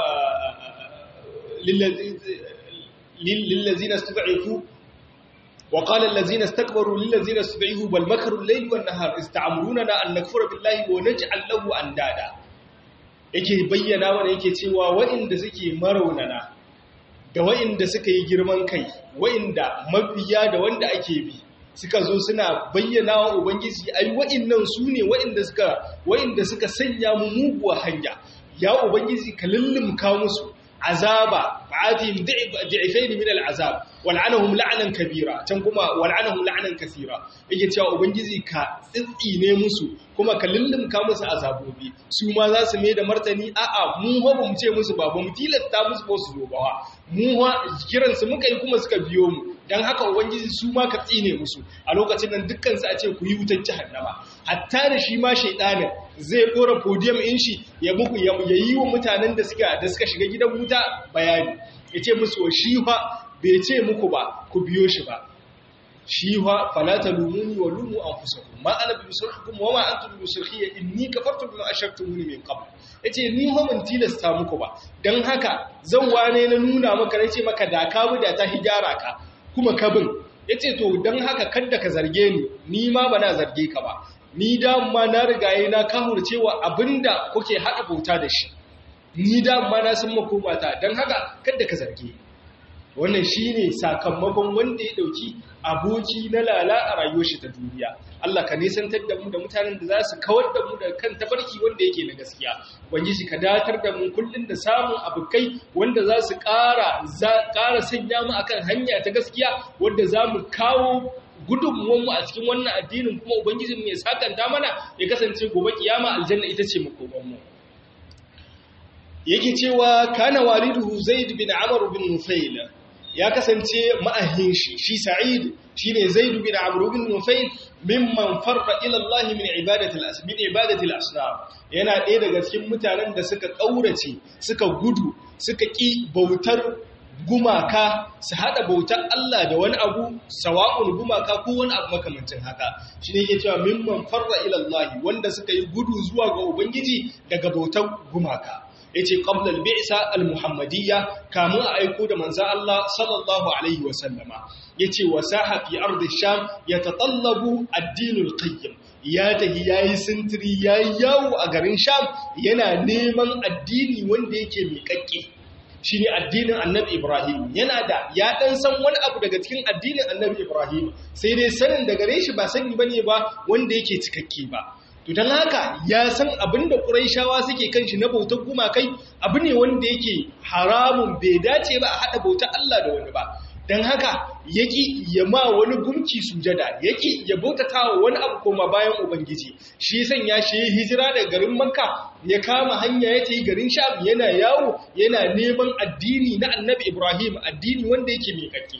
للذين استضعفوا وقال الذين استكبروا للذين استضعفوا بل مكروا الليل والنهار استعمروننا أن نكفر بالله ونجعل له أندادا yake bayyana mana yake cewa waɗanda suke maraunana da waɗanda suka yi girman kai waɗanda mabiya da wanda ake bi suka zo suna bayyana wa ubangiji ai waɗannan su ne waɗanda suka waɗanda suka sanya mu muguwa hanya ya ubangiji ka lullumka musu azaba fa'atihim di'ifain min al'azab wal'anahum la'nan kabira can kuma wal'anahum la'nan kaseera yake cewa ubangiji ka tsitsine musu kuma ka lullumka musu azabobi su ma za su mai da martani a'a mu ba mu ce musu ba ba mu tilasta musu ba su zo ba mu ha kiran su muka yi kuma suka biyo mu dan haka ubangiji su ma ka tsine musu a lokacin nan dukkan su a ce ku yi wutar jahannama hatta da shi ma shaydanin zai dora podium in shi ya muku ya yi wa mutanen da suka da suka shiga gidan wuta bayani ya ce musu wa shi fa bai ce muku ba ku biyo shi ba shi fa falata lumuni wa lumu anfusakum ma ana bi musulhukum wa ma antum bi musulhiyya inni kafartu bima ashraktumuni min qabl yace ni ho mun tilasta muku ba dan haka zan wane na nuna maka nace maka da ka bi da ta hijara ka kuma ka bin yace to dan haka kada ka zarge ni ni ma bana zarge ka ba ni dama na rigaye na kahurcewa abinda kuke haɗa bauta da shi ni dama na san makomata don haka kada ka zarge wannan shine sakamakon wanda ya dauki aboki na lala a rayuwar shi ta duniya Allah ka nisantar da mu da mutanen da za su kawar da mu da kan tafarki wanda yake na gaskiya ubangiji ka datar da mu kullun da samun abukai wanda za su ƙara za ƙara sanya mu akan hanya ta gaskiya wanda za mu kawo gudunmuwanmu a cikin wannan addinin kuma ubangijin mai sakanta mana ya kasance gobe kiyama aljanna ita ce makomanmu yake cewa kana waliduhu zaid bin amr bin nufail ya kasance ma'ahin shi shi sa'id shine zaid bin amr bin nufail mimman farqa ila Allah min ibadati al-asmin ibadati al-asnam yana ɗaya daga cikin mutanen da suka kaurace suka gudu suka ki bautar gumaka su haɗa bautar Allah da wani abu sawa'un gumaka ko wani abu makamancin haka shi ne yake cewa mimman farra ilallahi wanda suka yi gudu zuwa ga ubangiji daga bautar gumaka yace qabla al-bi'sa al-muhammadiyya kamun a aiko da manzo Allah sallallahu alaihi wa sallama yace wasaha fi ardi sham yatatallabu ad-din al-qayyim ya tahi yayi sintiri yayi yawo a garin sham yana neman addini wanda yake miƙaƙƙe shi ne addinin annabi Ibrahim yana da ya ɗan san wani abu daga cikin addinin annabi Ibrahim sai dai sanin da gare shi ba sani ba ne ba wanda yake cikakke ba to don haka ya san abin da ƙuraishawa suke kan shi na bautar gumakai abu ne wanda yake haramun bai dace ba a haɗa bautar Allah da wani ba don haka yaki ya ma wani gumki sujada yaki ya bautata wa wani abu koma bayan ubangiji shi san ya shi hijira daga garin makka ya kama hanya ya tayi garin sham yana yawo yana neman addini na annabi ibrahim addini wanda yake mai kakke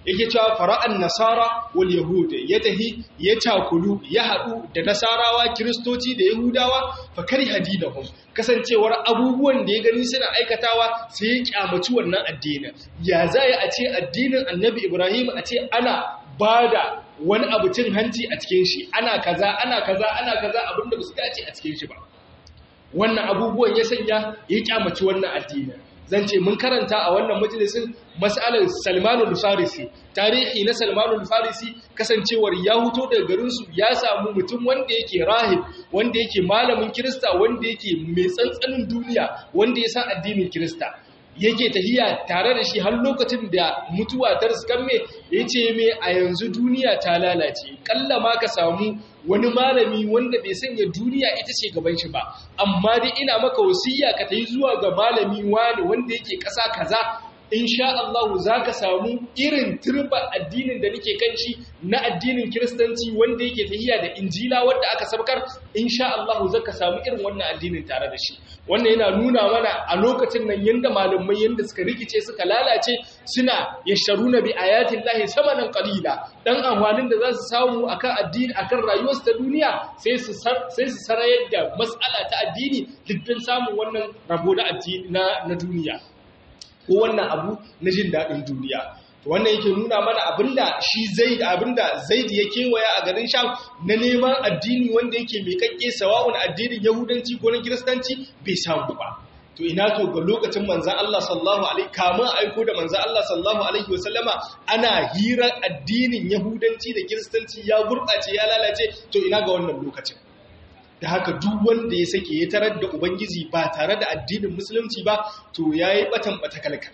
yake cewa fara'an nasara wal yahud ya tahi ya takulu ya hadu da nasarawa kristoci da yahudawa fa kari hadinahum kasancewar abubuwan da ya gani suna aikatawa sai ya kyamaci wannan addinin ya zai a ce addinin annabi ibrahim a ce ana bada wani abu cin hanci a cikin shi ana kaza ana kaza ana kaza abinda ba su dace a cikin shi ba wannan abubuwan ya sanya ya kyamaci wannan addinin zan ce mun karanta a wannan majalisin mas'alar Salmanul Farisi tarihi na Salmanul Farisi kasancewar ya huto daga garinsu ya samu mutum wanda yake rahib wanda yake malamin Kirista wanda yake mai tsantsanin duniya wanda ya san addinin Kirista yake tahiya tare da shi har lokacin da mutuwa ta riskamme ya ce mai a yanzu duniya ta lalace kalla ma ka samu wani malami wanda bai sanya duniya ita ce gaban shi ba amma dai ina maka wasiya ka tayi zuwa ga malami wani wanda yake ƙasa kaza insha Allah za ka samu irin turba addinin da nake kan shi na addinin kiristanci wanda yake tahiya da injila wanda aka sabkar insha Allah za ka samu irin wannan addinin tare da shi wannan yana nuna mana a lokacin nan yanda malamai yanda suka rikice suka lalace suna yasharuna bi ayatin lahi samanan qalila dan amfanin da za su samu akan addini akan rayuwarsu ta duniya sai su sai su sarayar da mas'ala ta addini dukkan samun wannan rabo na addini na duniya ko wannan abu na jin daɗin duniya wannan yake nuna mana abinda shi zaid abinda zaid ya kewaya a garin sham na neman addini wanda yake mai kakke sawa'un addinin yahudanci ko na kiristanci bai samu ba to ina to ga lokacin manzan Allah sallallahu alaihi kamun aiko da manzan Allah sallallahu alaihi wasallama ana hira addinin yahudanci da kiristanci ya gurɓace ya lalace to ina ga wannan lokacin da haka duk wanda ya sake ya tarar da ubangiji ba tare da addinin musulunci ba to yayi batan batakalkal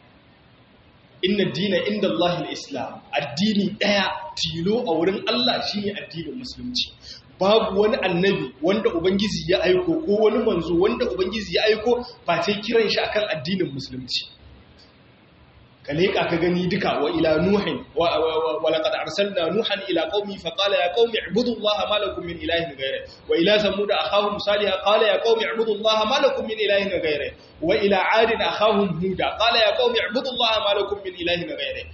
inna dina inda Allah islam addini daya tilo a wurin Allah shine addinin musulunci babu wani annabi wanda ubangiji ya aiko ko wani manzo wanda ubangiji ya aiko ba sai kiran shi akan addinin musulunci ka leƙa ka gani duka wa ila nuhin wa laqad arsalna nuhan ila qaumi fa qala ya qaumi ibudullaha ma lakum min ilahin ghayri wa ila samud akhahum salih qala ya qaumi ibudullaha ma lakum min ilahin ghayri wa ila ad akhahum huda qala ya qaumi ibudullaha ma lakum min ilahin ghayri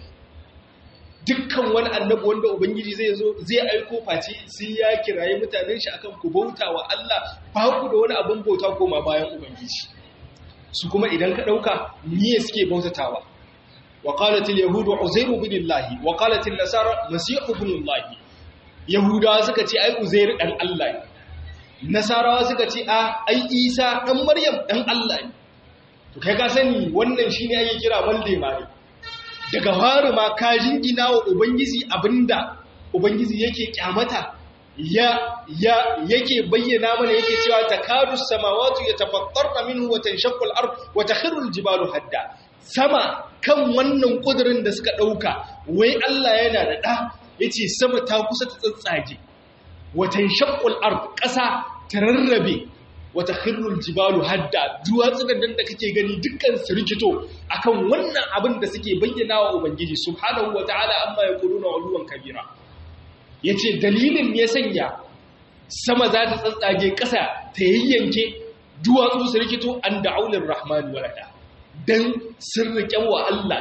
dukkan wani annabi wanda ubangiji zai zo zai aiko face sai ya kiraye mutanen shi akan ku bauta wa Allah ba ku da wani abin bauta koma bayan ubangiji su kuma idan ka dauka niye suke bautatawa وقالت اليهود عزير بن الله وقالت النصارى مسيح بن الله yahudawa suka ce ai uzair dan Allah ne nasarawa suka ce a ai isa dan maryam dan Allah ne to kai ka sani wannan shine ake kira malde mare daga fari ma ka jingina wa ubangiji abinda ubangiji yake kyamata ya ya yake bayyana mana yake cewa takadu samawati yatafattarna minhu wa tanshaqqu al-ard wa takhiru al-jibalu hadda sama kan wannan kudirin da suka ɗauka wai Allah yana da ɗa ya ce sama ta kusa ta tsatsage watan shakul ard ƙasa ta rarrabe wata khirrul jibalu hadda duwatsunan da kake gani dukkan su rikito akan wannan abin da suke bayyana wa ubangiji subhanahu wataala amma yaquluna uluwan kabira yace dalilin ne sanya sama za ta tsatsage ƙasa ta yayyanke duwatsu su rikito an da'aulir rahman walada don sun riƙe wa Allah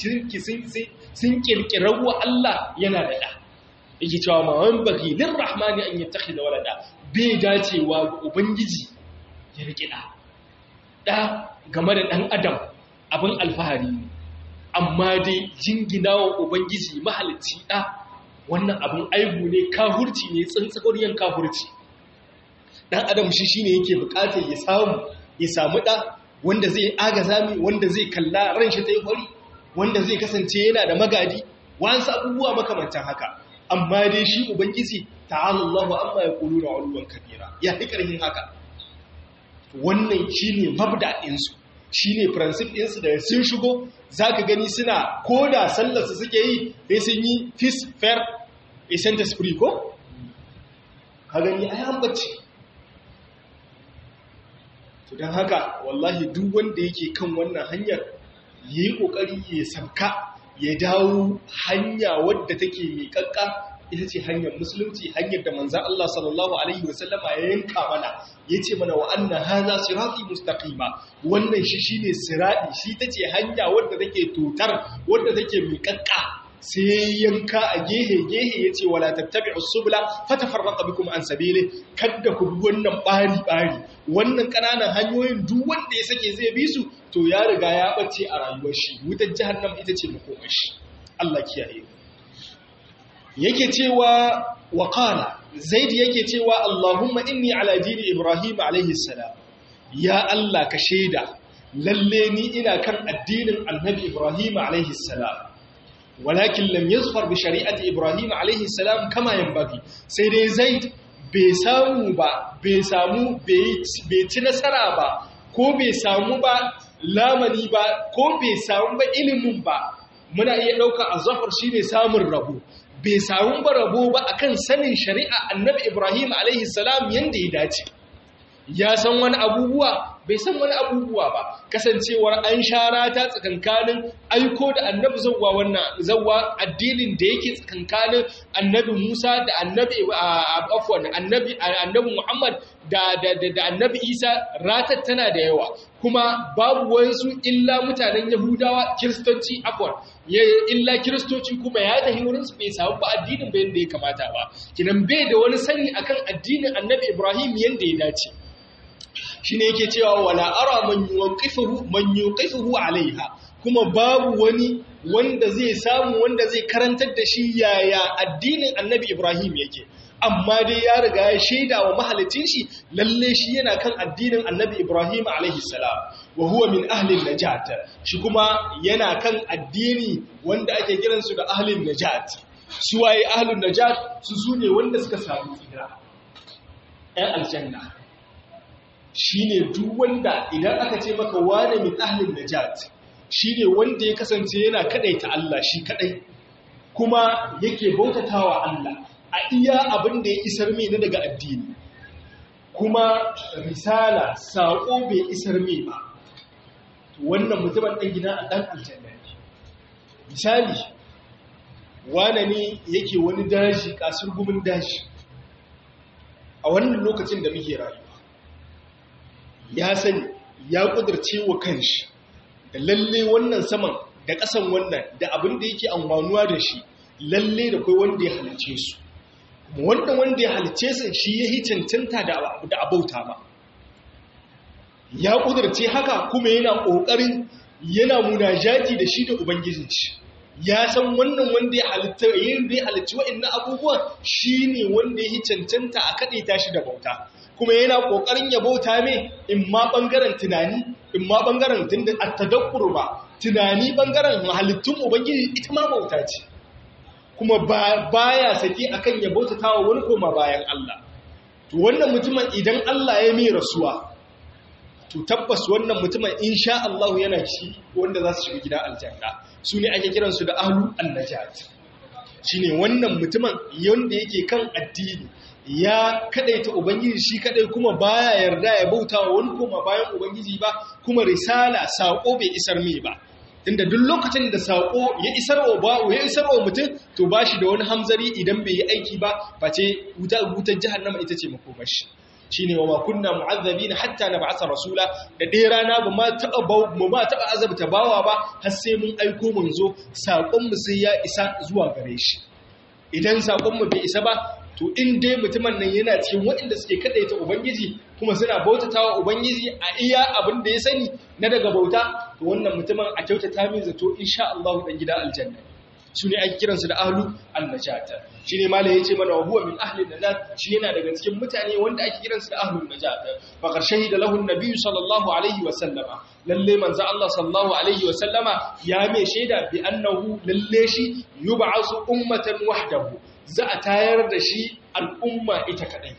sun ƙirƙirar wa Allah yana da ɗa. Yake cewa ma wani baki lin rahmani an yi tafi da walada bai dacewa ga Ubangiji ya riƙe ɗa. Ɗa game da ɗan Adam abin alfahari ne, amma dai jingina wa Ubangiji mahalicci ɗa wannan abin aibu ne kahurci ne tsantsagoriyar kahurci. Ɗan Adam shi shi ne yake buƙatar ya samu ya samu ɗa wanda zai agaza mi wanda zai kalla ran shi ta yi hori wanda zai kasance yana da magadi wasu abubuwa makamantan haka amma dai shi ubangiji ta'ala Allahu amma ya kulu na uluwan kabira ya fi karhin haka wannan shine mabda din su shine principle din su da sun shigo zaka gani suna koda sallar su suke yi sai sun yi fis fair isenta spree ko ka gani ai an bacci to don haka wallahi duk wanda yake kan wannan hanyar ya yi ƙoƙari ya sabka ya dawo hanya wadda take mai ƙaƙƙa ita ce hanyar musulunci hanyar da manzan Allah sallallahu Alaihi wasallama ya yanka mana ya ce mana wa anna haza sirati mustaqima wannan shi shine sirati shi ta ce hanya wadda take totar wadda take mai ƙaƙƙa sai yanka a gehe gehe yace wala tattabi'us subula fatafarraqa bikum an sabili kada ku bi wannan bari bari wannan kananan hanyoyin duk wanda ya sake zai bi su to ya riga ya bace a rayuwar shi wutar jahannam ita ce makomar shi Allah kiyaye yake cewa wa qala zaid yake cewa Allahumma inni ala dini Ibrahim alaihi salam ya Allah ka shaida lalle ni ina kan addinin annabi Ibrahim alaihi salam walakin lam yazfar bi shari'ati Ibrahim alaihi salam kama yanbaghi sai dai zaid bai samu ba bai samu bai ci nasara ba ko bai samu ba lamani ba ko bai samu ba ilimin ba muna iya ɗauka a zafar shi ne samun rabo bai samu ba rabo ba akan sanin shari'a annabi ibrahim alaihi salam yadda ya dace ya san wani abubuwa bai san wani abubuwa ba kasancewar an shara ta tsakankanin aiko da annabi zawwa wannan zawwa addinin da yake tsakankanin annabi Musa da annabi afwan annabi annabi Muhammad da da da annabi Isa ratar tana da yawa kuma babu wasu illa mutanen Yahudawa kiristoci afwan illa kiristoci kuma ya tafi wurin su bai samu ba addinin bai yanda ya kamata ba kinan bai da wani sani akan addinin annabi Ibrahim yanda ya dace shine yake cewa wala ara man yuqifuhu man yuqifuhu alaiha kuma babu wani wanda zai samu wanda zai karantar da shi yaya addinin annabi Ibrahim yake amma dai ya riga ya shaida wa mahalicin shi lalle shi yana kan addinin annabi Ibrahim alaihi salam wa huwa min ahli najat shi kuma yana kan addini wanda ake kiransu da ahlin najat su waye ahlun najat su sune wanda suka samu tsira ɗan aljanna shine duk wanda idan aka ce maka wane min ahlin najat shine wanda ya kasance yana kadaita Allah shi kadai kuma yake bautatawa Allah a iya abin da ya isar mai na daga addini kuma risala saƙo bai isar mai ba wannan mutumin ɗan gina a ɗan aljanna misali wane ne yake wani daji kasar gumin daji a wannan lokacin da muke rayuwa ya sani ya kudurce wa kanshi da lalle wannan saman da ƙasan wannan da abin da yake amfanuwa da shi lalle da kai wanda ya halice su wanda wanda ya halice su shi ya yi cancanta da abauta ba ya kudurce haka kuma yana ƙoƙarin yana munajati da shi da ubangijin shi ya san wannan wanda ya halitta yin da ya halicci wa'annan abubuwan shine wanda ya yi cancanta a kaɗaita shi da bauta kuma yana ƙoƙarin ya bauta mai in ma ɓangaren tunani in ma ɓangaren tunda a tadakkur ba tunani ɓangaren halittun ubangiji ita ma bauta ce kuma baya sake akan ya bautata wa wani koma bayan Allah to wannan mutumin idan Allah ya mai rasuwa to tabbas wannan mutumin insha Allah yana ci wanda za su shiga gida aljanna su ne ake kiransu da ahlu annajat shine wannan mutumin yanda yake kan addini ya kadaita ubangiji shi kadai kuma baya yarda ya bauta wa wani koma bayan ubangiji ba kuma risala sako bai isar mai ba tunda duk lokacin da sako ya isar wa ba ya isar wa mutum to bashi da wani hamzari idan bai yi aiki ba face wutar jahannama ita ce makomashi shine wa ma kunna mu'azzabina hatta nab'atha rasula da dai rana ba ma taba ba ma taba azabta bawa ba har sai mun aiko manzo sakon mu sai ya isa zuwa gare shi idan sakon mu bai isa ba to in dai mutumin nan yana cikin waɗanda suke kadaita ubangiji kuma suna bautatawa ubangiji a iya abin da ya sani na daga bauta to wannan mutumin a kyautata min zato insha Allah dan gida aljanna su ne ake kiransu da ahlu annajata shi ne malai ya ce mana wa huwa min ahli najat shi yana daga cikin mutane wanda ake kiransu da ahlu najata fa qarshahi da lahu nabiyyu sallallahu alaihi wa sallama lalle manzo Allah sallallahu alaihi wa sallama ya mai shaida bi annahu lalle shi yub'asu ummatan wahdahu za a tayar da shi al'umma ita kadai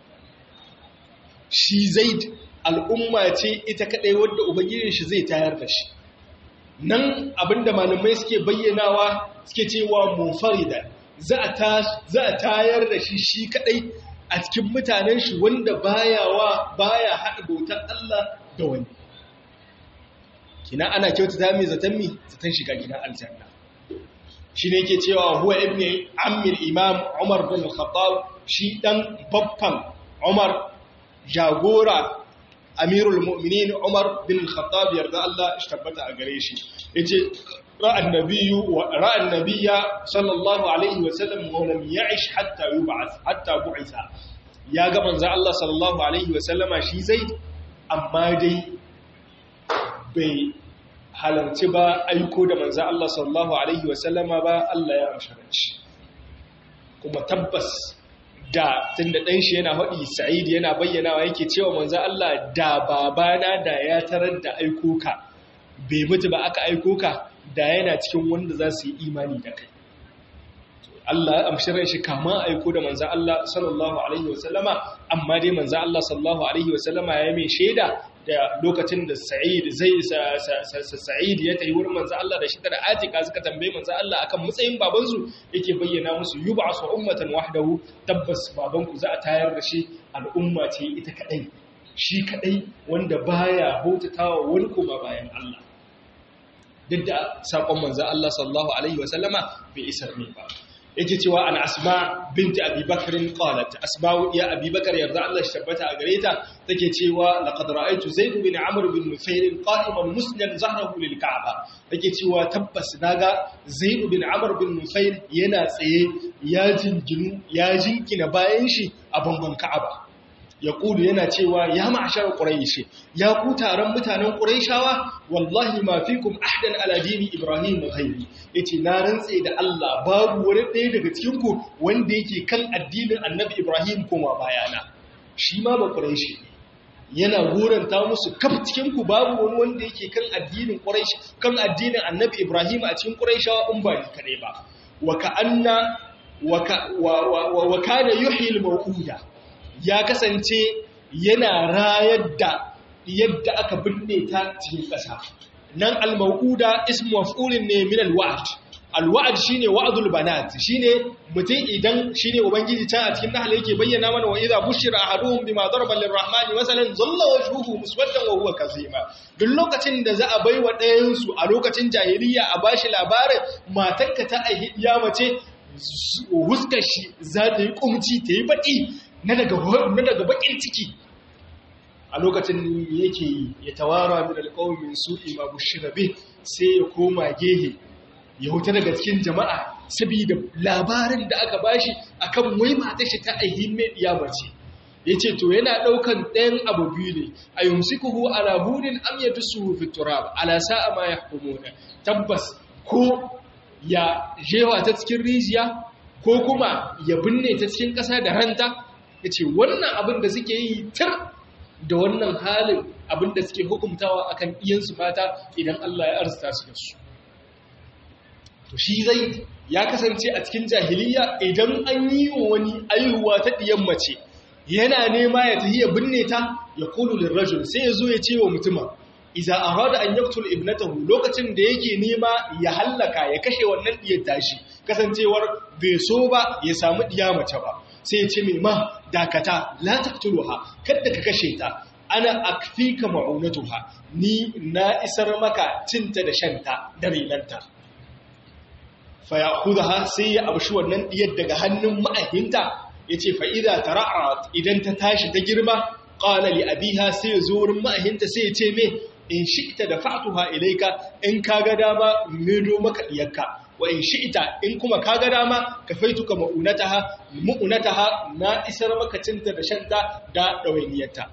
shi zaid al'umma ce ita kadai wanda ubangijin shi zai tayar da shi nan abinda malamai suke bayyanawa suke cewa munfarida za a tayar da shi shi kadai a cikin mutanen shi wanda baya wa baya haɗa bautar Allah da wani kina ana kyautata mai zaton mi zaton shiga gidan aljanna shi ne ke cewa huwa ibn amir imam umar bin khattab shi dan babban umar jagora amirul mu'minin Umar bin Khattab yarda Allah shi tabbata a gare shi yace ra'an nabiyyu wa ra'an nabiyya sallallahu alaihi wa sallam wa lam ya'ish hatta yub'ath hatta bu'itha ya ga manzo Allah sallallahu alaihi wa sallama shi zai amma dai bai halarci ba aiko da manzo Allah sallallahu alaihi wa sallama ba Allah ya amsharanci kuma tabbas da tunda dan shi yana faɗi Sa'id yana bayyanawa yake cewa manzo Allah da babana da ya tarar da aiko ka bai mutu ba aka aiko ka da yana cikin wanda za su yi imani da kai Allah ya amshi ran shi kama aiko da manzo Allah sallallahu alaihi wasallama amma dai manzo Allah sallallahu alaihi wasallama ya mai shaida da lokacin da Sa'id zai Sa'id ya tayi wurin manzo Allah da shi da Atika suka tambaye manzo Allah akan matsayin baban su yake bayyana musu yub'asu ummatan wahdahu tabbas baban ku za a tayar da shi al'umma ce ita kadai shi kadai wanda baya bautatawa wani koma bayan Allah duk da sakon manzo Allah sallallahu alaihi wasallama bai isar ne ba yake cewa an asma binti abubakar qalat asma ya abubakar yarda Allah shi tabbata a gare ta take cewa laqad ra'aytu zaid bin amr bin nufayl qa'iman musnan zahrahu lil ka'ba take cewa tabbas naga zaid bin amr bin nufayl yana tsaye ya jinginu ya jinkina bayan shi a bangon ka'aba ya kudu yana cewa ya ma'ashar ƙuraishi ya ku taron mutanen ƙuraishawa wallahi ma fikum ahdan ala dini ibrahim ghairi yace na rantse da Allah babu wani ɗaya daga cikin ku wanda yake kan addinin annabi ibrahim kuma bayana shi ma ba ƙuraishi yana goranta musu kaf cikin ku babu wani wanda yake kan addinin ƙuraishi kan addinin annabi ibrahim a cikin ƙuraishawa in ba ni kadai ba wa ka'anna wa kana yuhyi al-mawuda ya kasance yana rayar da yadda aka binne ta cikin ƙasa nan al-mawuda ismu maf'ulin ne min al-wa'd al-wa'd shine wa'dul banat shine mutum idan shine ubangiji ta a cikin nahl yake bayyana mana wa idza bushira ahaduhum bima daraba lirrahmani masalan zalla wajhuhu muswaddan wa huwa kazima duk lokacin da za a baiwa ɗayan su a lokacin jahiliya a bashi labarin matarka ta aihiya mace huskar shi za ta yi kumci ta yi baƙi na daga baƙin ciki a lokacin yake ya tawara min alƙawamin su'i ma bushira bih sai ya koma gehe ya huta daga cikin jama'a saboda labarin da aka bashi akan wai matar shi ta aihin mai mace ya ce to yana ɗaukan ɗayan abu biyu ne a yumsikuhu ala hunin am ya dusu fi turab ala sa'a ma yahkumuna tabbas ko ya jewa ta cikin rijiya ko kuma ya binne ta cikin ƙasa da ranta ya ce wannan abin da suke yi tar da wannan halin abin da suke hukumtawa akan iyansu mata idan Allah ya arzuta su da su to shi zai ya kasance a cikin jahiliya idan an yi wa wani aihuwa ta ɗiyan mace yana nema ya tahi ya binne ta ya kulu lirrajul sai ya zo ya ce wa mutuma iza arada an yaktul ibnatahu lokacin da yake nema ya hallaka ya kashe wannan diyar tashi kasancewar bai so ba ya samu diya mace ba sai ya ce mai ma dakata la taqtuluha kada ka kashe ta ana akfika ma'unatuha ni na isar maka cinta da shanta da rinanta fa ya'khudha sai ya abshi wannan diyar daga hannun ma'ahinta yace fa idza tara'at idan ta tashi ta girma qala li abiha sai ya zo wurin ma'ahinta sai ya ce me in shi'ta da fa'atuha ilaika in kaga dama medo maka diyarka wa in shi'ta in kuma kaga dama kafaituka ma'unataha mu'unataha na isar maka cinta da shanta da dawainiyarta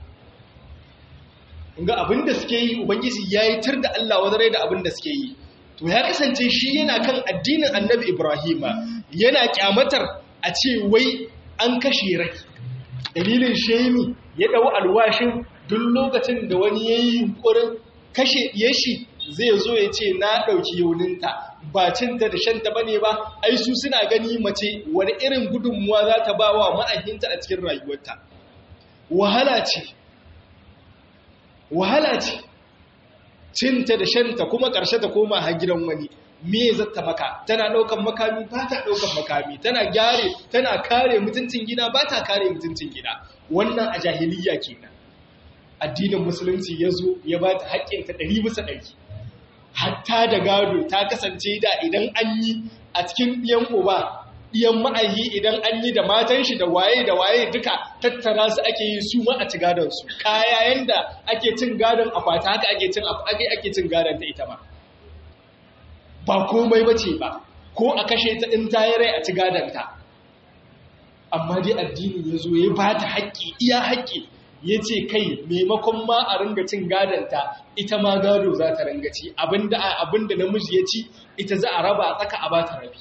ga abinda suke yi ubangiji yayi tar da Allah wadare da abinda suke yi to ya kasance shi yana kan addinin Annabi Ibrahima yana kyamatar a ce wai an kashe rai dalilin shemi ya dau alwashin duk lokacin da wani ya yi yunkurin kashe shi zai zo ya ce na ɗauki yauninta ba cinta da shanta ba ne ba ai su suna gani mace wani irin gudunmuwa za ta ba wa ma'ahinta a cikin rayuwarta wahala ce wahala ce cinta da shanta kuma ƙarshe ta koma har gidan wani me zata maka tana ɗaukan makami ba ta ɗaukan makami tana gyare tana kare mutuncin gida ba ta kare mutuncin gida wannan a jahiliya kenan addinin musulunci ya zo ya ba ta haƙƙinta ɗari bisa ɗari hatta da gado ta kasance da idan an yi a cikin ɗiyan uba ɗiyan ma'ahi idan an yi da matan shi da waye da waye duka tattara su ake yi su ma a ci gadon su kaya yanda ake cin gadon akwata haka ake cin ake cin gadon ta ita ma ba komai bace ba ko a kashe ta in ta yi rai a ci gadon ta amma dai addini ya zo ya ba ta haƙƙi iya haƙƙi ya ce kai maimakon ma a ringa cin gadonta ita ma gado za ta ringa ci abinda namiji ya ci ita za a raba a tsaka a ba ta rabi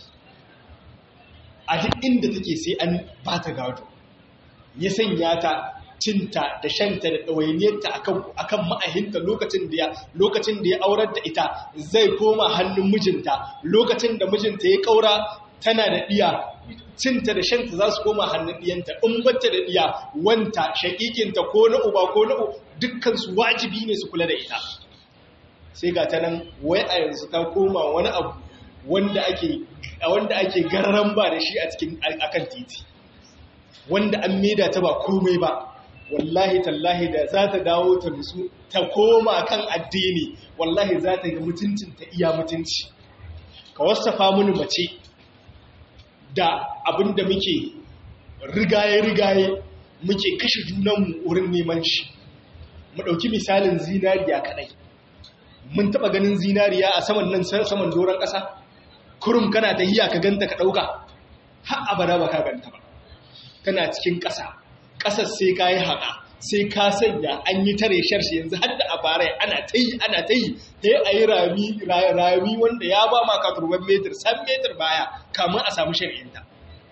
a duk inda take sai an ba ta gado ya sanya ta cinta da shanta da ɗawainiyarta a kan ma'ahinta lokacin da ya aurar da ita zai koma hannun mijinta lokacin da mijinta ya ƙaura tana da ɗiya cinta da shanta za su koma hannun ɗiyanta in bata da ɗiya wanta shaƙiƙinta ko na uba ko na dukkansu wajibi ne su kula da ita sai ga ta nan wai a yanzu ta koma wani abu wanda ake wanda ake gararan ba da shi a cikin akan titi wanda an maida ta ba komai ba wallahi tallahi da za ta dawo ta nutsu ta koma kan addini wallahi za ta ga mutuncin ta iya mutunci ka wasafa mini mace da abinda muke rigaye-rigaye muke kashe junanmu wurin neman shi mu ɗauki misalin zinariya kaɗai mun taɓa ganin zinariya a saman nan saman doron ƙasa kurum kana ta hiya ka ganta ka ɗauka har abada ba ka ganta ba kana cikin ƙasa ƙasar sai ka yi haƙa sai ka sanya an yi tare sharshi yanzu har da abarai ana ta yi ana ta yi sai a yi rami rami wanda ya ba ma ka turban metir san metir baya kamun a samu shari'inta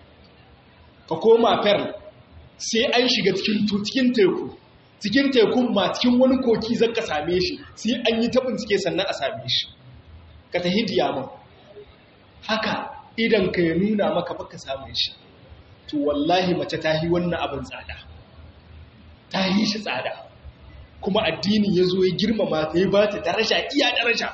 ka koma fer sai an shiga cikin teku cikin tekun ma cikin wani koki zan ka same shi sai an yi ta bincike sannan a same shi ka ta hidiya ma haka idan ka ya nuna maka baka samun shi to wallahi mace ta yi wannan abin tsada ta yi shi tsada kuma addini ya zo ya girmama ta yi ba ta daraja iya daraja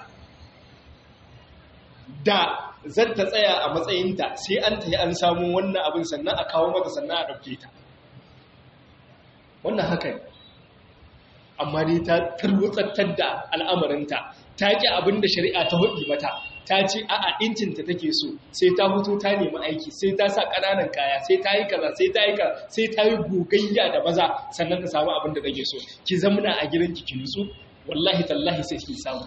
da zan ta tsaya a matsayinta sai an ta yi an samu wannan abin sannan a kawo mata sannan a ɗauke ta wannan haka ne amma dai ta tarwatsantar da al'amarinta ta ƙi abin da shari'a ta hudu mata ta ce a'a incinta take so sai ta hutu ta nemi aiki sai ta sa ƙananan kaya sai ta yi kaza sai ta yi kaza sai ta yi gogayya da maza sannan ta samu abin da take so ki zamna a gidanki ki nutsu wallahi tallahi sai ki samu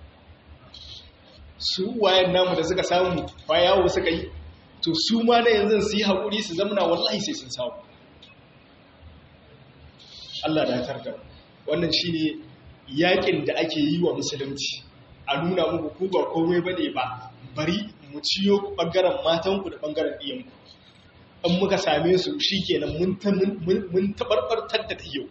su wayan namu da suka samu ba yawo suka yi to su ma na yanzu su yi haƙuri su zamna wallahi sai sun samu Allah da tarda wannan shine yakin da ake yi wa musulunci a nuna muku ku ba komai bane ba bari mu ciyo bangaren matanku da bangaren iyanku in muka same su shikenan mun mun tabarbartar da yau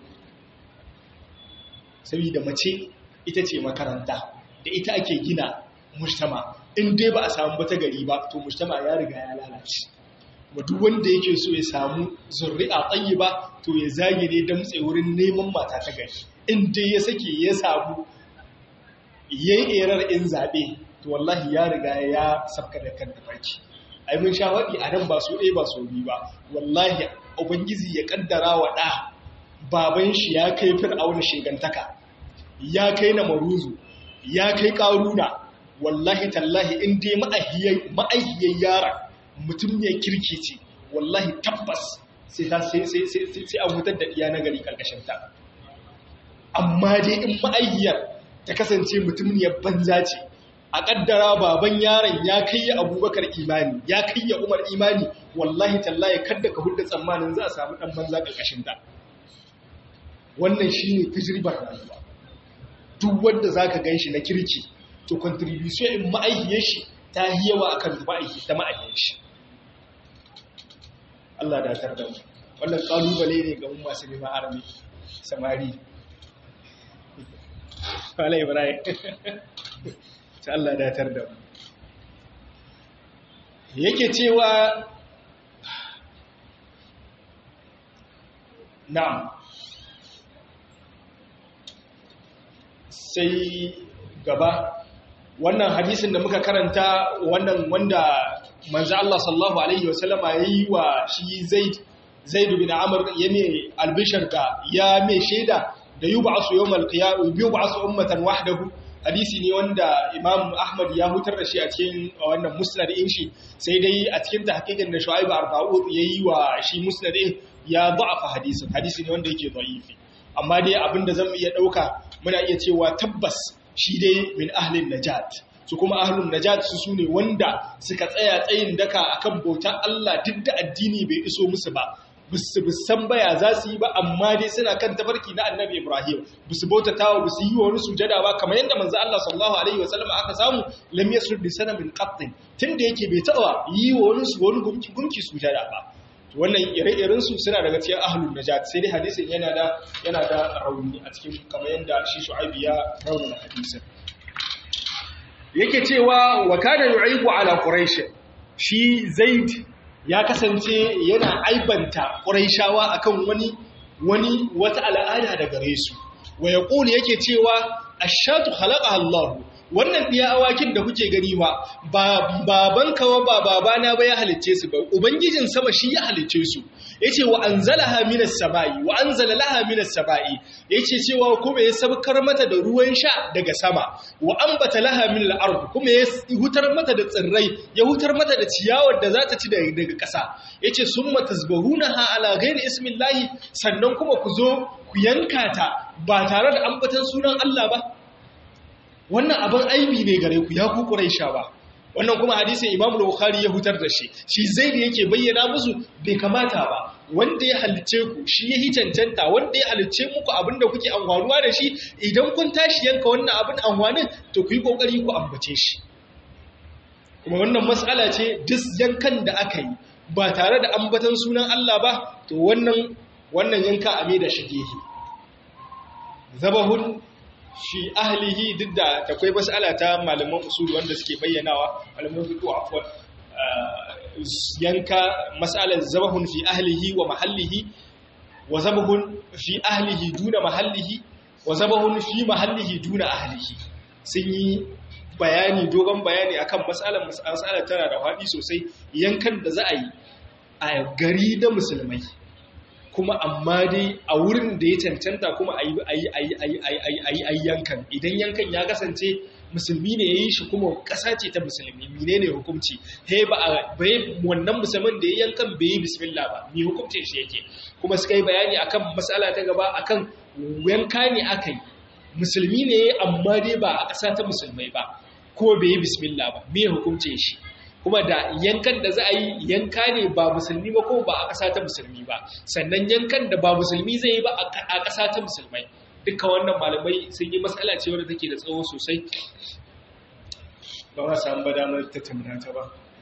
saboda mace ita ce makaranta da ita ake gina mujtama in dai ba a samu bata gari ba to mujtama ya riga ya lalace kuma duk wanda yake so ya samu zurri'a tayyiba to ya zage ne damtse wurin neman mata ta gari in dai ya sake ya samu yayi erar in zabe to wallahi ya riga ya sabka da kan tafarki ai mun sha wadi a nan ba so ɗaya ba so biyu ba wallahi ubangiji ya kaddara wa da baban shi ya kai fir'auna shegantaka ya kai na maruzu ya kai karuna wallahi tallahi in dai ma'ahiyar yara mutum ne kirki ce wallahi tabbas sai an hutar da iya na gari ƙarƙashinta amma dai in ma'ahiyar ta kasance mutum ne banza ce a ƙaddara baban yaron ya kai ya abubakar imani ya kai ya umar imani wallahi tallahi kadda ka hulda tsammanin za a samu ɗan banza ƙarƙashinta wannan shi ne tajirbar rayuwa duk wanda za ka gan shi na kirki to contribution in ma'aihiyar shi ta yi yawa akan ma'aihi ta ma'aihiyar shi Allah da tar da mu wannan kalubale ne ga mu masu neman arami samari Wala Ibrahim ta Allah da tar da mu yake cewa na'am sai gaba wannan hadisin da muka karanta wannan wanda manzo Allah sallallahu alaihi wasallama yayi wa shi Zaid Zaid bin Amr ya mai albishar ka ya mai sheda da yub'asu yawmal qiyamah yub'asu ummatan wahdahu hadisi ne wanda Imam Ahmad ya hutar da shi a cikin wannan musnad din shi sai dai a cikin tahqiqin da Shu'aib Arba'ud yayi wa shi musnad din ya da'afa hadisin hadisi ne wanda yake da'ifi amma dai abinda zan iya dauka muna iya cewa tabbas shi dai min ahlin najat su kuma ahlun najat su sune wanda suka tsaya tsayin daka akan bautar Allah duk da addini bai iso musu ba bisu san baya za su yi ba amma dai suna kan tafarki na annabi Ibrahim bisu bautata wa bisu yi wani sujada ba kamar yadda manzo Allah sallallahu alaihi wasallam aka samu lam yasrud bi sanamin qattin tunda yake bai taba yi wa wani su wani gunki gunki sujada ba wannan ire-iren su suna daga cikin ahlun najat sai dai hadisin yana da yana da rauni a cikin kamar yadda shi Shu'aibi ya rauna hadisin yake cewa wa kana yu'ibu ala quraish shi zaid ya kasance yana aibanta quraishawa akan wani wani wata al'ada da gare su wa yaqulu yake cewa ashatu khalaqa Allah wannan diya awakin da kuke gani ba baban kawa ba babana ba ya halicce su ba ubangijin sama shi ya halicce su yace wa anzalaha minas samai wa anzala laha minas samai yace cewa kuma ya sabkar mata da ruwan sha daga sama wa ambata laha minal ard kuma ya hutar mata da tsirrai ya hutar mata da ciyawar da za ta ci daga ƙasa yace summa tasbahunaha ala ghairi ismillahi sannan kuma ku zo ku yanka ta ba tare da ambatan sunan Allah ba wannan abin aibi ne gare ku ya ku Quraisha ba wannan kuma hadisin Imam Bukhari ya hutar da shi shi zai da yake bayyana musu bai kamata ba wanda ya halice ku shi ya cancanta wanda ya halice muku abinda kuke amfanuwa da shi idan kun tashi yanka wannan abin amfanin to ku yi kokari ku ambace shi kuma wannan mas'ala ce duk yankan da aka yi ba tare da ambatan sunan Allah ba to wannan wannan yanka a mai da shigehi zabahun shi ahlihi duk da akwai mas'ala ta malaman usul wanda suke bayyanawa malaman fiqh afwan yanka mas'alar zabahun fi ahlihi wa mahallihi wa zabahun fi ahlihi duna mahallihi wa zabahun fi mahallihi duna ahlihi sun yi bayani dogon bayani akan mas'alar mas'alar tana da faɗi sosai yankan da za a yi a gari da musulmai kuma amma dai a wurin da ya cancanta kuma a yi yankan idan yankan ya kasance musulmi ne ya yi shi kuma ƙasa ce ta musulmi mine ne hukumci he ba a bai wannan musulmin da ya yankan bai yi bismillah ba mi hukumcin shi yake kuma suka yi bayani akan matsala ta gaba akan yanka ne aka yi musulmi ne amma dai ba a ƙasa ta musulmai ba ko bai yi bismillah ba me hukumcin shi kuma da yankan da za a yi yanka ne ba musulmi ba ko ba a ƙasa ta musulmi ba sannan yankan da ba musulmi zai yi ba a ƙasa ta musulmai duka wannan malamai sun yi matsala ce wadda take da tsawo sosai ba ma samu ba damar tattauna ta ba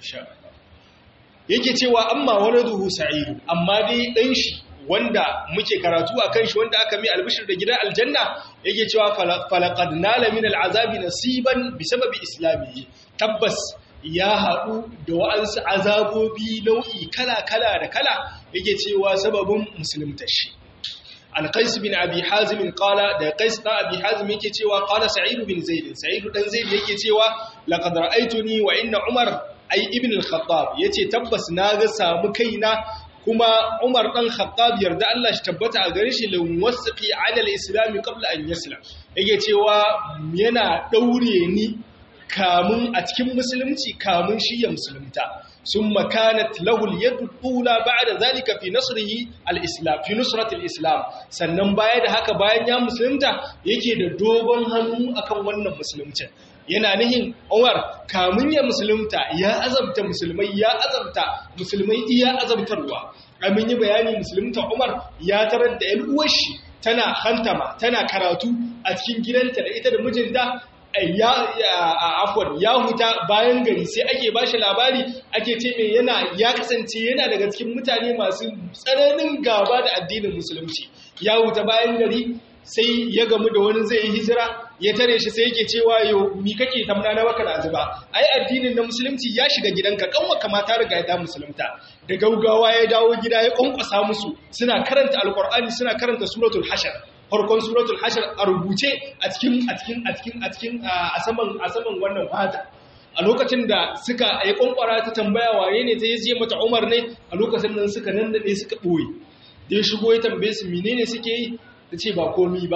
yake cewa amma wani duhu sa'idu amma dai ɗan shi wanda muke karatu a kan shi wanda aka mai albishir da gidan aljanna yake cewa falaqad nala min al'azabi nasiban bisababi islamihi tabbas ya haɗu da wa'ansu azabobi nau'i kala-kala da kala yake cewa sababin musulunta shi. Alƙais bin Abi Hazimin ƙala da Ƙais ɗan Abi Hazim yake cewa ƙala Sa'idu bin Zaidin, Sa'idu ɗan Zaidin yake cewa laƙadar aituni wa inna Umar ai ibn al-Khattab ya ce tabbas na ga samu kaina kuma Umar ɗan Khattab yarda Allah shi tabbata a gare shi lin wasiqi ala al-islam qabla an yaslam yake cewa yana daure ni kamun a cikin musulunci kamun shi ya musulunta sun makanat lahul yadda ɗula ba da zalika fi nasrihi al-islam fi nusratul islam sannan baya da haka bayan ya musulunta yake da dogon hannu akan wannan musuluncin yana nihin Umar kamun ya musulunta ya azabta musulmai ya azabta musulmai iya azabtarwa amin yi bayani musulunta Umar ya tarar da 'yan uwar shi tana hantama tana karatu a cikin gidanta da ita da mijinta ya afwan ya huta bayan gari sai ake ba shi labari ake ce mai yana ya kasance yana daga cikin mutane masu tsananin gaba da addinin musulunci ya huta bayan gari sai ya gamu da wani zai yi hijira ya tare shi sai yake cewa yau mi kake tamna na baka na zuba ai addinin na musulunci ya shiga gidanka kanwa kamata riga ya musulunta da gaugawa ya dawo gida ya kwankwasa musu suna karanta alqur'ani suna karanta suratul hashar farkon suratul hashar a rubuce a cikin a cikin a cikin a cikin a saman a saman wannan fata a lokacin da suka yi kwankwara ta tambaya waye ne ta yi mata Umar ne a lokacin nan suka nan da suka boye da ya shigo ya tambaye su menene suke yi ta ce ba komi ba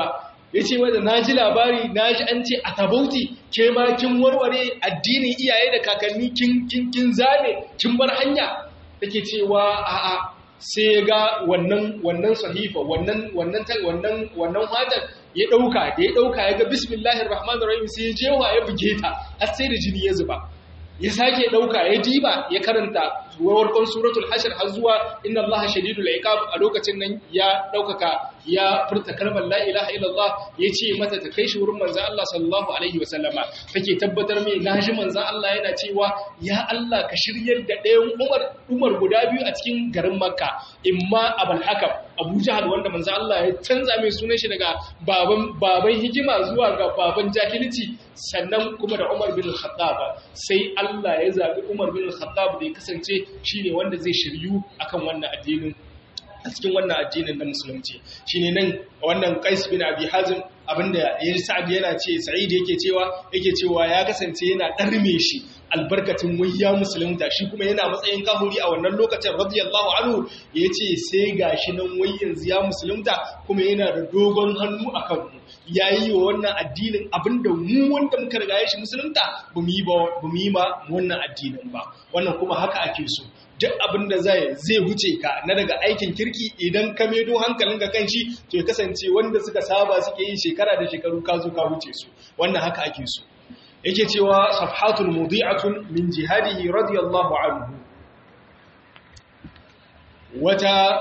ya ce wadda na ji labari na ji an ce a tabauti ke ma kin warware addinin iyaye da kakanni kin zane kin bar hanya take cewa a'a sai ga wannan wannan sahifa wannan wannan wannan wannan hadar ya dauka da ya dauka ya ga bismillahir rahmanir rahim sai ya jewa ya buge ta har sai da jini ya zuba ya sake dauka ya diba ya karanta warkon suratul hashr har zuwa inna allaha shadidul iqab a lokacin nan ya daukaka ya furta kalmar la ilaha illallah ya ce mata ta kai shi wurin manzon Allah sallallahu alaihi wasallama take tabbatar mai naji manzon Allah yana cewa ya Allah ka shiryar da ɗayan Umar Umar guda biyu a cikin garin Makka imma Abul Hakam Abu Jahal wanda manzon Allah ya canza mai sunan shi daga baban baban hikima zuwa ga baban jahilci sannan kuma da Umar bin Khattab sai Allah ya zabi Umar bin Khattab da ya kasance shine wanda zai shiryu akan wannan addinin a cikin wannan addinin na musulunci shine nan wannan Qais bin Abi Hazim abinda ya Sa'ad yana ce Sa'id yake cewa yake cewa ya kasance yana darme shi albarkatin wayya musulunta shi kuma yana matsayin kahuri a wannan lokacin radiyallahu anhu yace sai gashi nan wai yanzu ya musulunta kuma yana da dogon hannu akan mu yayi wa wannan addinin abinda mu wanda muka riga shi musulunta bamu yi ba bamu yi ma wannan addinin ba wannan kuma haka ake so duk abin da zai zai wuce ka na daga aikin kirki idan ka medo hankalinka kan shi to ya kasance wanda suka saba suke yi shekara da shekaru ka zo ka wuce su wannan haka ake so yake cewa safhatul mudi'atun min jihadihi radiyallahu anhu wata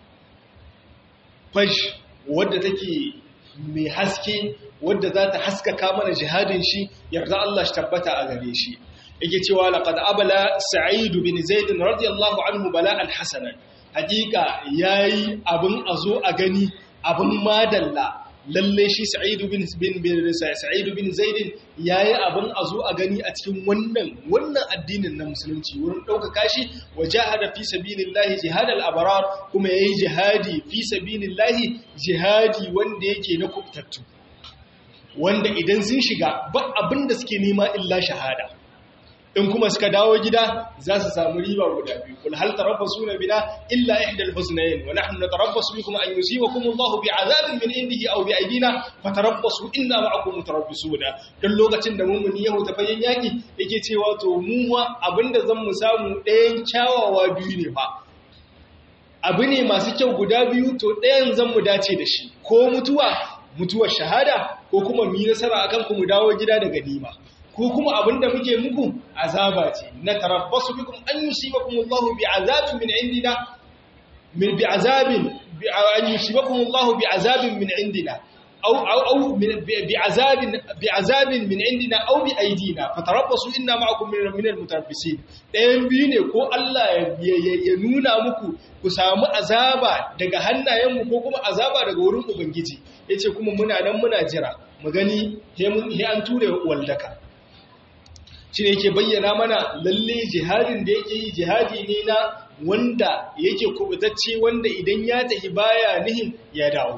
fash wadda take mai haske wadda za ta haskaka mana jihadin shi yarda Allah shi tabbata a gare shi yake cewa laqad abala sa'id bin zaid radiyallahu anhu bala'an hasanan hakika yayi abun azo a gani abun madalla lalle shi sa'id bin bin sa'id bin zaid yayi abun azo a gani a cikin wannan wannan addinin na musulunci wurin dauka shi wajahada fi sabilillahi jihadal abrar kuma yayi jihadi fi sabilillahi jihadi wanda yake na kubtattu wanda idan sun shiga ba abin da suke nema illa shahada in kuma suka dawo gida za su samu riba guda biyu kul hal tarabbasuna bina illa ihdal husnayn wa nahnu natarabbasu bikum an yusibakum Allahu bi'adabin min indihi aw bi'aydina fatarabbasu inna ma'akum mutarabbisuna dan lokacin da mummuni yahu ta fayin yaki yake cewa to mu wa abinda zan mu samu ɗayan kyawawa biyu ne fa abu ne masu kyau guda biyu to ɗayan zan mu dace da shi ko mutuwa mutuwar shahada ko kuma mu yi nasara akan ku mu dawo gida da ganima ko kuma abinda muke muku azaba ce na tarabbasu bikum an yusibakum Allahu bi'azabin min indina min bi'azabin an yusibakum Allahu bi'azabin min indina aw aw aw bi'azabin bi'azabin min indina aw bi aydina fatarabbasu inna ma'akum min al-mutarabbisin dayan biyu ne ko Allah ya nuna muku ku samu azaba daga hannayenmu ko kuma azaba daga wurin ubangiji yace kuma muna nan muna jira mu gani he an ture waldaka shi ne yake bayyana mana lalle jihadin da yake yi jihadi ne na wanda yake kubutacce wanda idan ya tafi baya nihin ya dawo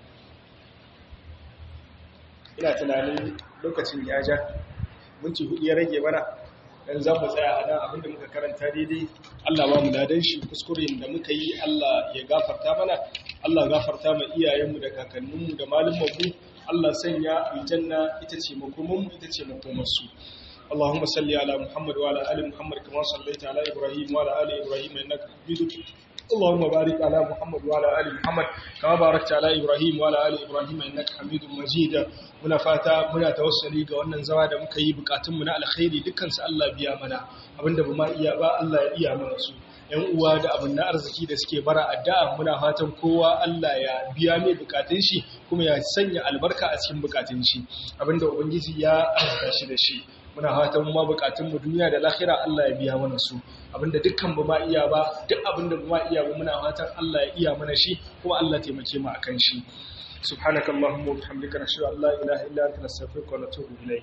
ina tunanin lokacin ya ja minti hudu ya rage mana dan za mu tsaya a nan abinda muka karanta daidai Allah ba mu ladan shi kuskuren da muka yi Allah ya gafarta mana Allah gafarta ma iyayenmu da kakanninmu da malumanmu Allah sanya aljanna ita ce makomanmu ita ce makomarsu اللهم صل على محمد وعلى ال محمد كما صليت على ابراهيم وعلى ال ابراهيم انك حميد اللهم بارك على محمد وعلى ال محمد كما باركت على ابراهيم وعلى ال ابراهيم انك حميد مجيد muna fata muna tawassuli ga wannan zama da muka yi bukatun mu na alkhairi dukkan su Allah biya mana abinda ba ma iya ba Allah ya iya mana su ‘yan uwa da abin na arziki da suke bara addu'a muna fatan kowa Allah ya biya mai bukatun shi kuma ya sanya albarka a cikin bukatun shi abinda Ubangiji ya arzika shi da shi muna fatan ma bukatun mu duniya da lahira Allah ya biya mana su abinda dukkan ba ma iya ba duk abinda ba ma iya ba muna fatan Allah ya iya mana shi kuma Allah taimake mu akan shi subhanakallahumma wa bihamdika nashhadu an la ilaha illa anta nastaghfiruka wa natubu ilayk